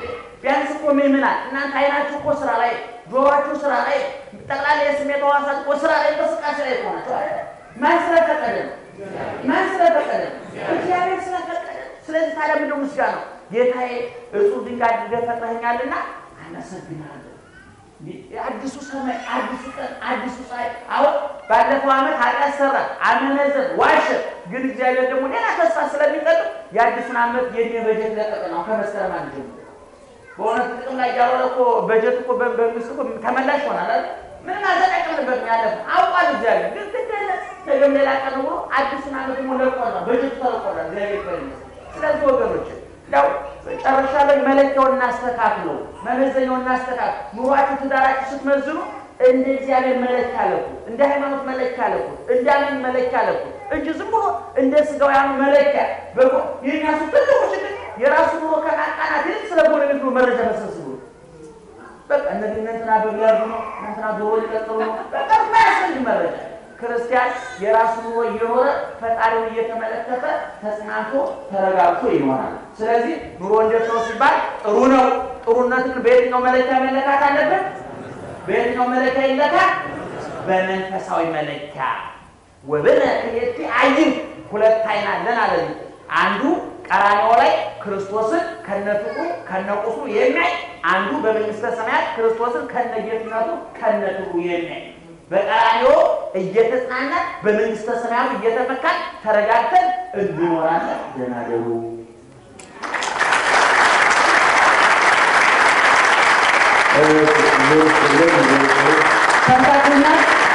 ቢያንስ እኮ ምዕመናን እናንተ አይናችሁ እኮ ስራ ላይ፣ ጆሯችሁ ስራ ላይ፣ ጠቅላላ የስሜት ሕዋሳት እኮ ስራ ላይ እንቅስቃሴ ላይ እኮ ናቸው አይደል? ማን ስለፈቀደ ነው? ማን ስለፈቀደ ነው? እግዚአብሔር ስለፈቀደ ነው። ስለዚህ ታዲያ ምንድን ነው ምስጋናው? ጌታዬ እጹብ ድንቅ አድርገህ ፈጥረኸኛልና አመሰግናለሁ። አዲሱ ሰማይ፣ አዲሱ ቀን፣ አዲሱ ፀሐይ። አሁን ባለፈው ዓመት ኃጢአት ሰራ፣ አመነዘር፣ ዋሸ። ግን እግዚአብሔር ደግሞ ሌላ ተስፋ ስለሚቀጥል የአዲሱን ዓመት የእድሜ በጀት ለቀቅ ነው ከመስከረም አንድ ጀምሮ። በእውነት ጥቅም ላይ ያልዋለ እኮ በጀት እኮ በመንግስት እኮ ተመላሽ ይሆናል አይደል? ምንም አልተጠቀምንበትም። ያለፈው አውቋል እግዚአብሔር። ግን ግደለ ነገም ሌላ ቀን ብሎ አዲሱን ዓመት ደግሞ ለቆና በጀቱ ተለቆናል። እግዚአብሔር ይመስገን። ስለዚህ ወገኖች ያው መጨረሻ ላይ መለኪያውን እናስተካክለው፣ መመዘኛውን እናስተካክል። ኑሯችሁ፣ ትዳራችሁ ስትመዝኑ እንደ እግዚአብሔር መለኪያ አለኩ፣ እንደ ሃይማኖት መለኪያ አለኩ፣ እንደ አምን መለኪያ አለኩ እንጂ ዝም ብሎ እንደ ስጋውያኑ መለኪያ በጎ የኛ ሱ ትልቁ ችግር የራሱ ኑሮ ከቃቃናት ይልቅ ስለ ጎረቤት ነው መረጃ መሰብስቡ በቃ እነዚህ እንትና በሚያርዱ ነው እንትና ዶሮ ሊቀጥሉ ነው በቃ ማያስፈልግ መረጃ ክርስቲያን የራሱ ኑሮ እየኖረ ፈጣሪውን እየተመለከተ ተጽናንቶ ተረጋግቶ ይኖራል። ስለዚህ ኑሮ እንዴት ነው ሲባል ጥሩ ነው። ጥሩነትን በየትኛው መለኪያ መለካት አለበት? በየትኛው መለኪያ ይለካል? በመንፈሳዊ መለኪያ ወብነ ክልኤቲ አይን ሁለት አይን አለን አለ። አንዱ ቀራንዮ ላይ ክርስቶስን ከነፍቁ ከነቁሱ የሚያይ አንዱ በመንግስተ ሰማያት ክርስቶስን ከነጌትነቱ ከነክብሩ የሚያይ በቀራንዮ እየተጽናና በመንግስተ ሰማያት እየተመካን ተረጋግተን እንኖራለን። ደህና ደሩ። ሰምታችሁና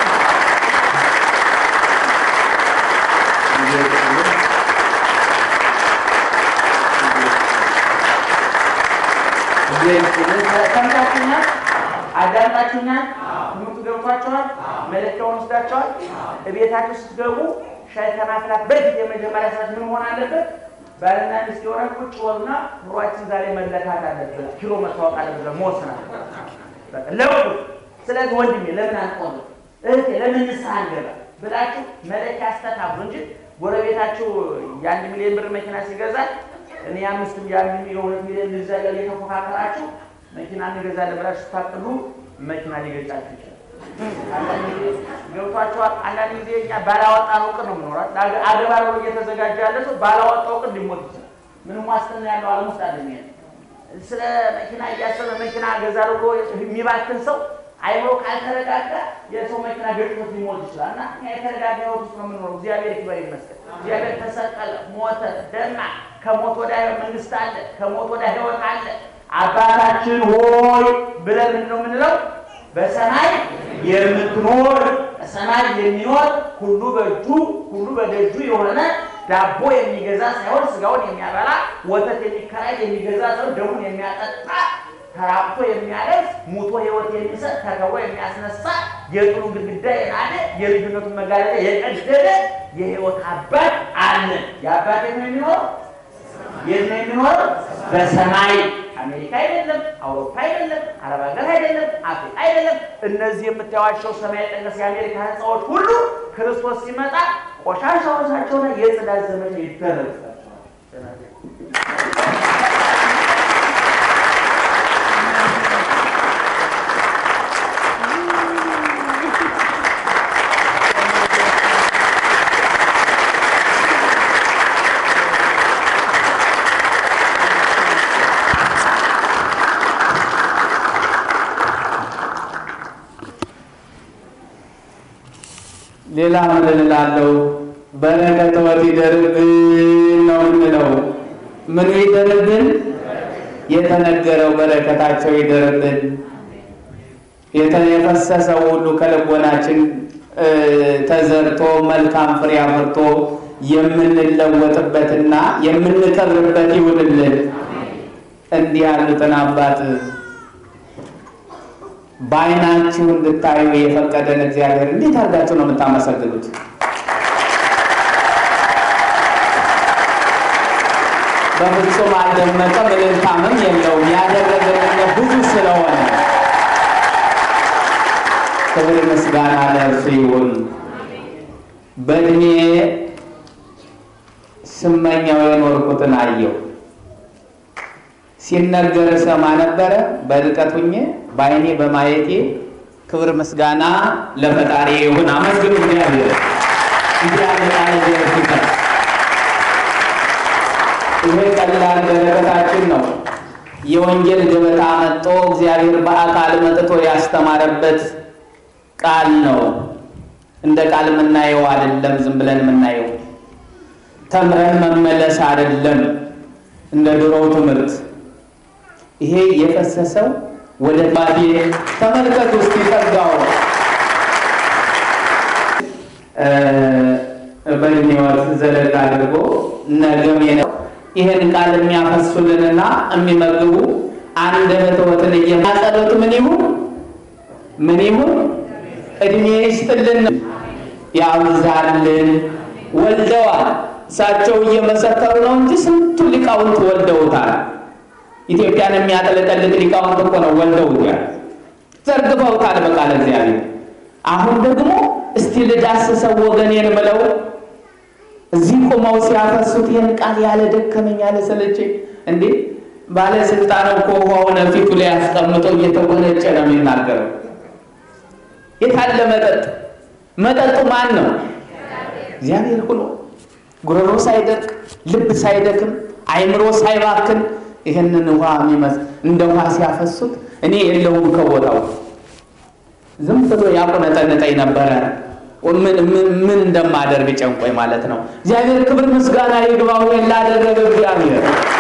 ሰምታችሁኛል፣ አዳምጣችሁኛል። ትምህርቱ ገብቷቸዋል። መለኪያውን ወስዳቸዋል። እቤታችሁ ስትገቡ ሻይ ከማፍላት በፊት የመጀመሪያ ሰዓት ምን መሆን አለበት? ባልና ሚስት የሆነ ቁጭ በሉና ኑሯችን ዛሬ መለካት አለበት፣ ኪሎ መታወቅ አለበት፣ መወሰን አለበት። በቃ ለውጡ። ስለዚህ ወንድሜ ለምን አንቆም፣ እህቴ ለምን ንስሐ አንገባ ብላችሁ መለኪያ አስተካክሉ እንጂ ጎረቤታችሁ የአንድ ሚሊዮን ብር መኪና ሲገዛ እኔ አምስት የአንድ የሁለት ሚሊዮን ልግዛ እያለ የተፎካከራችሁ መኪና እንገዛለን ብላችሁ ስታቅዱ መኪና ሊገጫችሁ ይችላል። አንዳንድ ጊዜ ገብቷቸዋል። አንዳንድ ጊዜ እኛ ባላወጣነው ዕቅድ ነው የምኖራል። አገባ ነው እየተዘጋጀ ያለ ሰው ባላወጣው ዕቅድ ሊሞት ይችላል። ምንም ዋስትና ያለው ዓለም ውስጥ አለ። ስለ መኪና እያሰበ መኪና እገዛለሁ ብሎ የሚባክን ሰው አይምሮ ካልተረጋጋ የሰው መኪና ገጭቶት ሊሞት ይችላል። እና እኛ የተረጋጋ ሕይወት ውስጥ ነው የምንኖረው። እግዚአብሔር ይክበር ይመስገን። እግዚአብሔር ተሰቀለ፣ ሞተ፣ ደማ። ከሞት ወደ ሕይወት መንግስት አለ። ከሞት ወደ ሕይወት አለ። አባታችን ሆይ ብለን ምንድን ነው የምንለው? በሰማይ የምትኖር በሰማይ የሚኖር ሁሉ በእጁ ሁሉ በደጁ የሆነ ዳቦ የሚገዛ ሳይሆን ስጋውን የሚያበላ ወተት የሚከራይ የሚገዛ ሳይሆን ደሙን የሚያጠጣ ተራቅቶ የሚያለብስ ሙቶ ሕይወት የሚሰጥ ተከብሮ የሚያስነሳ የጥሉ ግድግዳ የናደ የልጅነቱን መጋረጃ የቀደደ የሕይወት አባት አለ። የአባት የት ነው የሚኖረው? የት ነው የሚኖረው? በሰማይ አሜሪካ አይደለም፣ አውሮፓ አይደለም፣ አረብ ሀገር አይደለም፣ አፍሪካ አይደለም። እነዚህ የምታዩዋቸው ሰማይ ጠቀስ የአሜሪካ ህንፃዎች ሁሉ ክርስቶስ ሲመጣ ቆሻሻዎቻቸውና የጽዳት ዘመቻ ይደረግላቸዋል። ሌላ ምን እላለሁ? በረከቶት ይደርብን ነው የምንለው። ምኑ ይደርብን? የተነገረው በረከታቸው ይደርብን። የፈሰሰው ሁሉ ከልቦናችን ተዘርቶ መልካም ፍሬ አፍርቶ የምንለወጥበትና የምንከብርበት ይሁንልን። እንዲህ ያሉትን አባት በዓይናችሁ እንድታዩ የፈቀደን እግዚአብሔር እንዴት አድርጋችሁ ነው የምታመሰግኑት? በፍጹም አልደመቀም፣ እልልታምም የለውም። ያደረገልን ብዙ ስለሆነ ክብር ምስጋና ለእርሱ ይሁን። በእድሜ ስመኛው የኖርኩትን አየሁ። ሲነገር ሰማ ነበረ። በርቀት ሁኜ በዓይኔ በማየቴ ክብር ምስጋና ለፈጣሪ ይሁን። አመስግኑ እግዚአብሔር። እንዲህ ያለ ቃል እግዚአብሔር ሲፈጥ ይሄ ቀላል በረከታችን ነው። የወንጌል ገበታ መጥቶ እግዚአብሔር በአካል መጥቶ ያስተማረበት ቃል ነው። እንደ ቃል የምናየው አይደለም። ዝም ብለን የምናየው ተምረን መመለስ አይደለም። እንደ ድሮው ትምህርት ይሄ የፈሰሰው ወደ ባቴ ተመልከት ውስጥ ይጠጋው በህይወት ዘለግ አድርጎ ነገም ይህን ቃል የሚያፈሱልንና የሚመግቡ አንደበትዎትን እየማጸሎት ምን ይሁን ምን ይሁን እድሜ ይስጥልን ያብዛልን። ወልደዋል። እሳቸው እየመሰከሩ ነው እንጂ ስንቱ ሊቃውንት ወልደውታል። ኢትዮጵያን የሚያጠለቀልቅ ሊቃውንት እኮ ነው ወልደውታል፣ ዘርግፈውታል በቃለ እግዚአብሔር። አሁን ደግሞ እስቲ ልዳስሰው ወገኔን ብለው እዚህ ቆመው ሲያፈሱት ይህን ቃል ያለ ደከመኝ ያለ ሰለቸኝ። እንዴ ባለስልጣን እኮ ውሃውን ፊቱ ላይ አስቀምጠው እየተጎነጨ ነው የሚናገረው። የታለ መጠጥ? መጠጡ ማን ነው? እግዚአብሔር ሆኖ ጉሮሮ ሳይደርቅ ልብ ሳይደክም አይምሮ ሳይባክን ይህንን ውሃ የሚመስ እንደ ውሃ ሲያፈሱት እኔ የለሁም ከቦታው ዝም ብሎ ያቆነጠነጠኝ ነበረ። ምን እንደማደርግ ጨንቆኝ ማለት ነው። እግዚአብሔር ክብር ምስጋና ይግባው ላደረገ እግዚአብሔር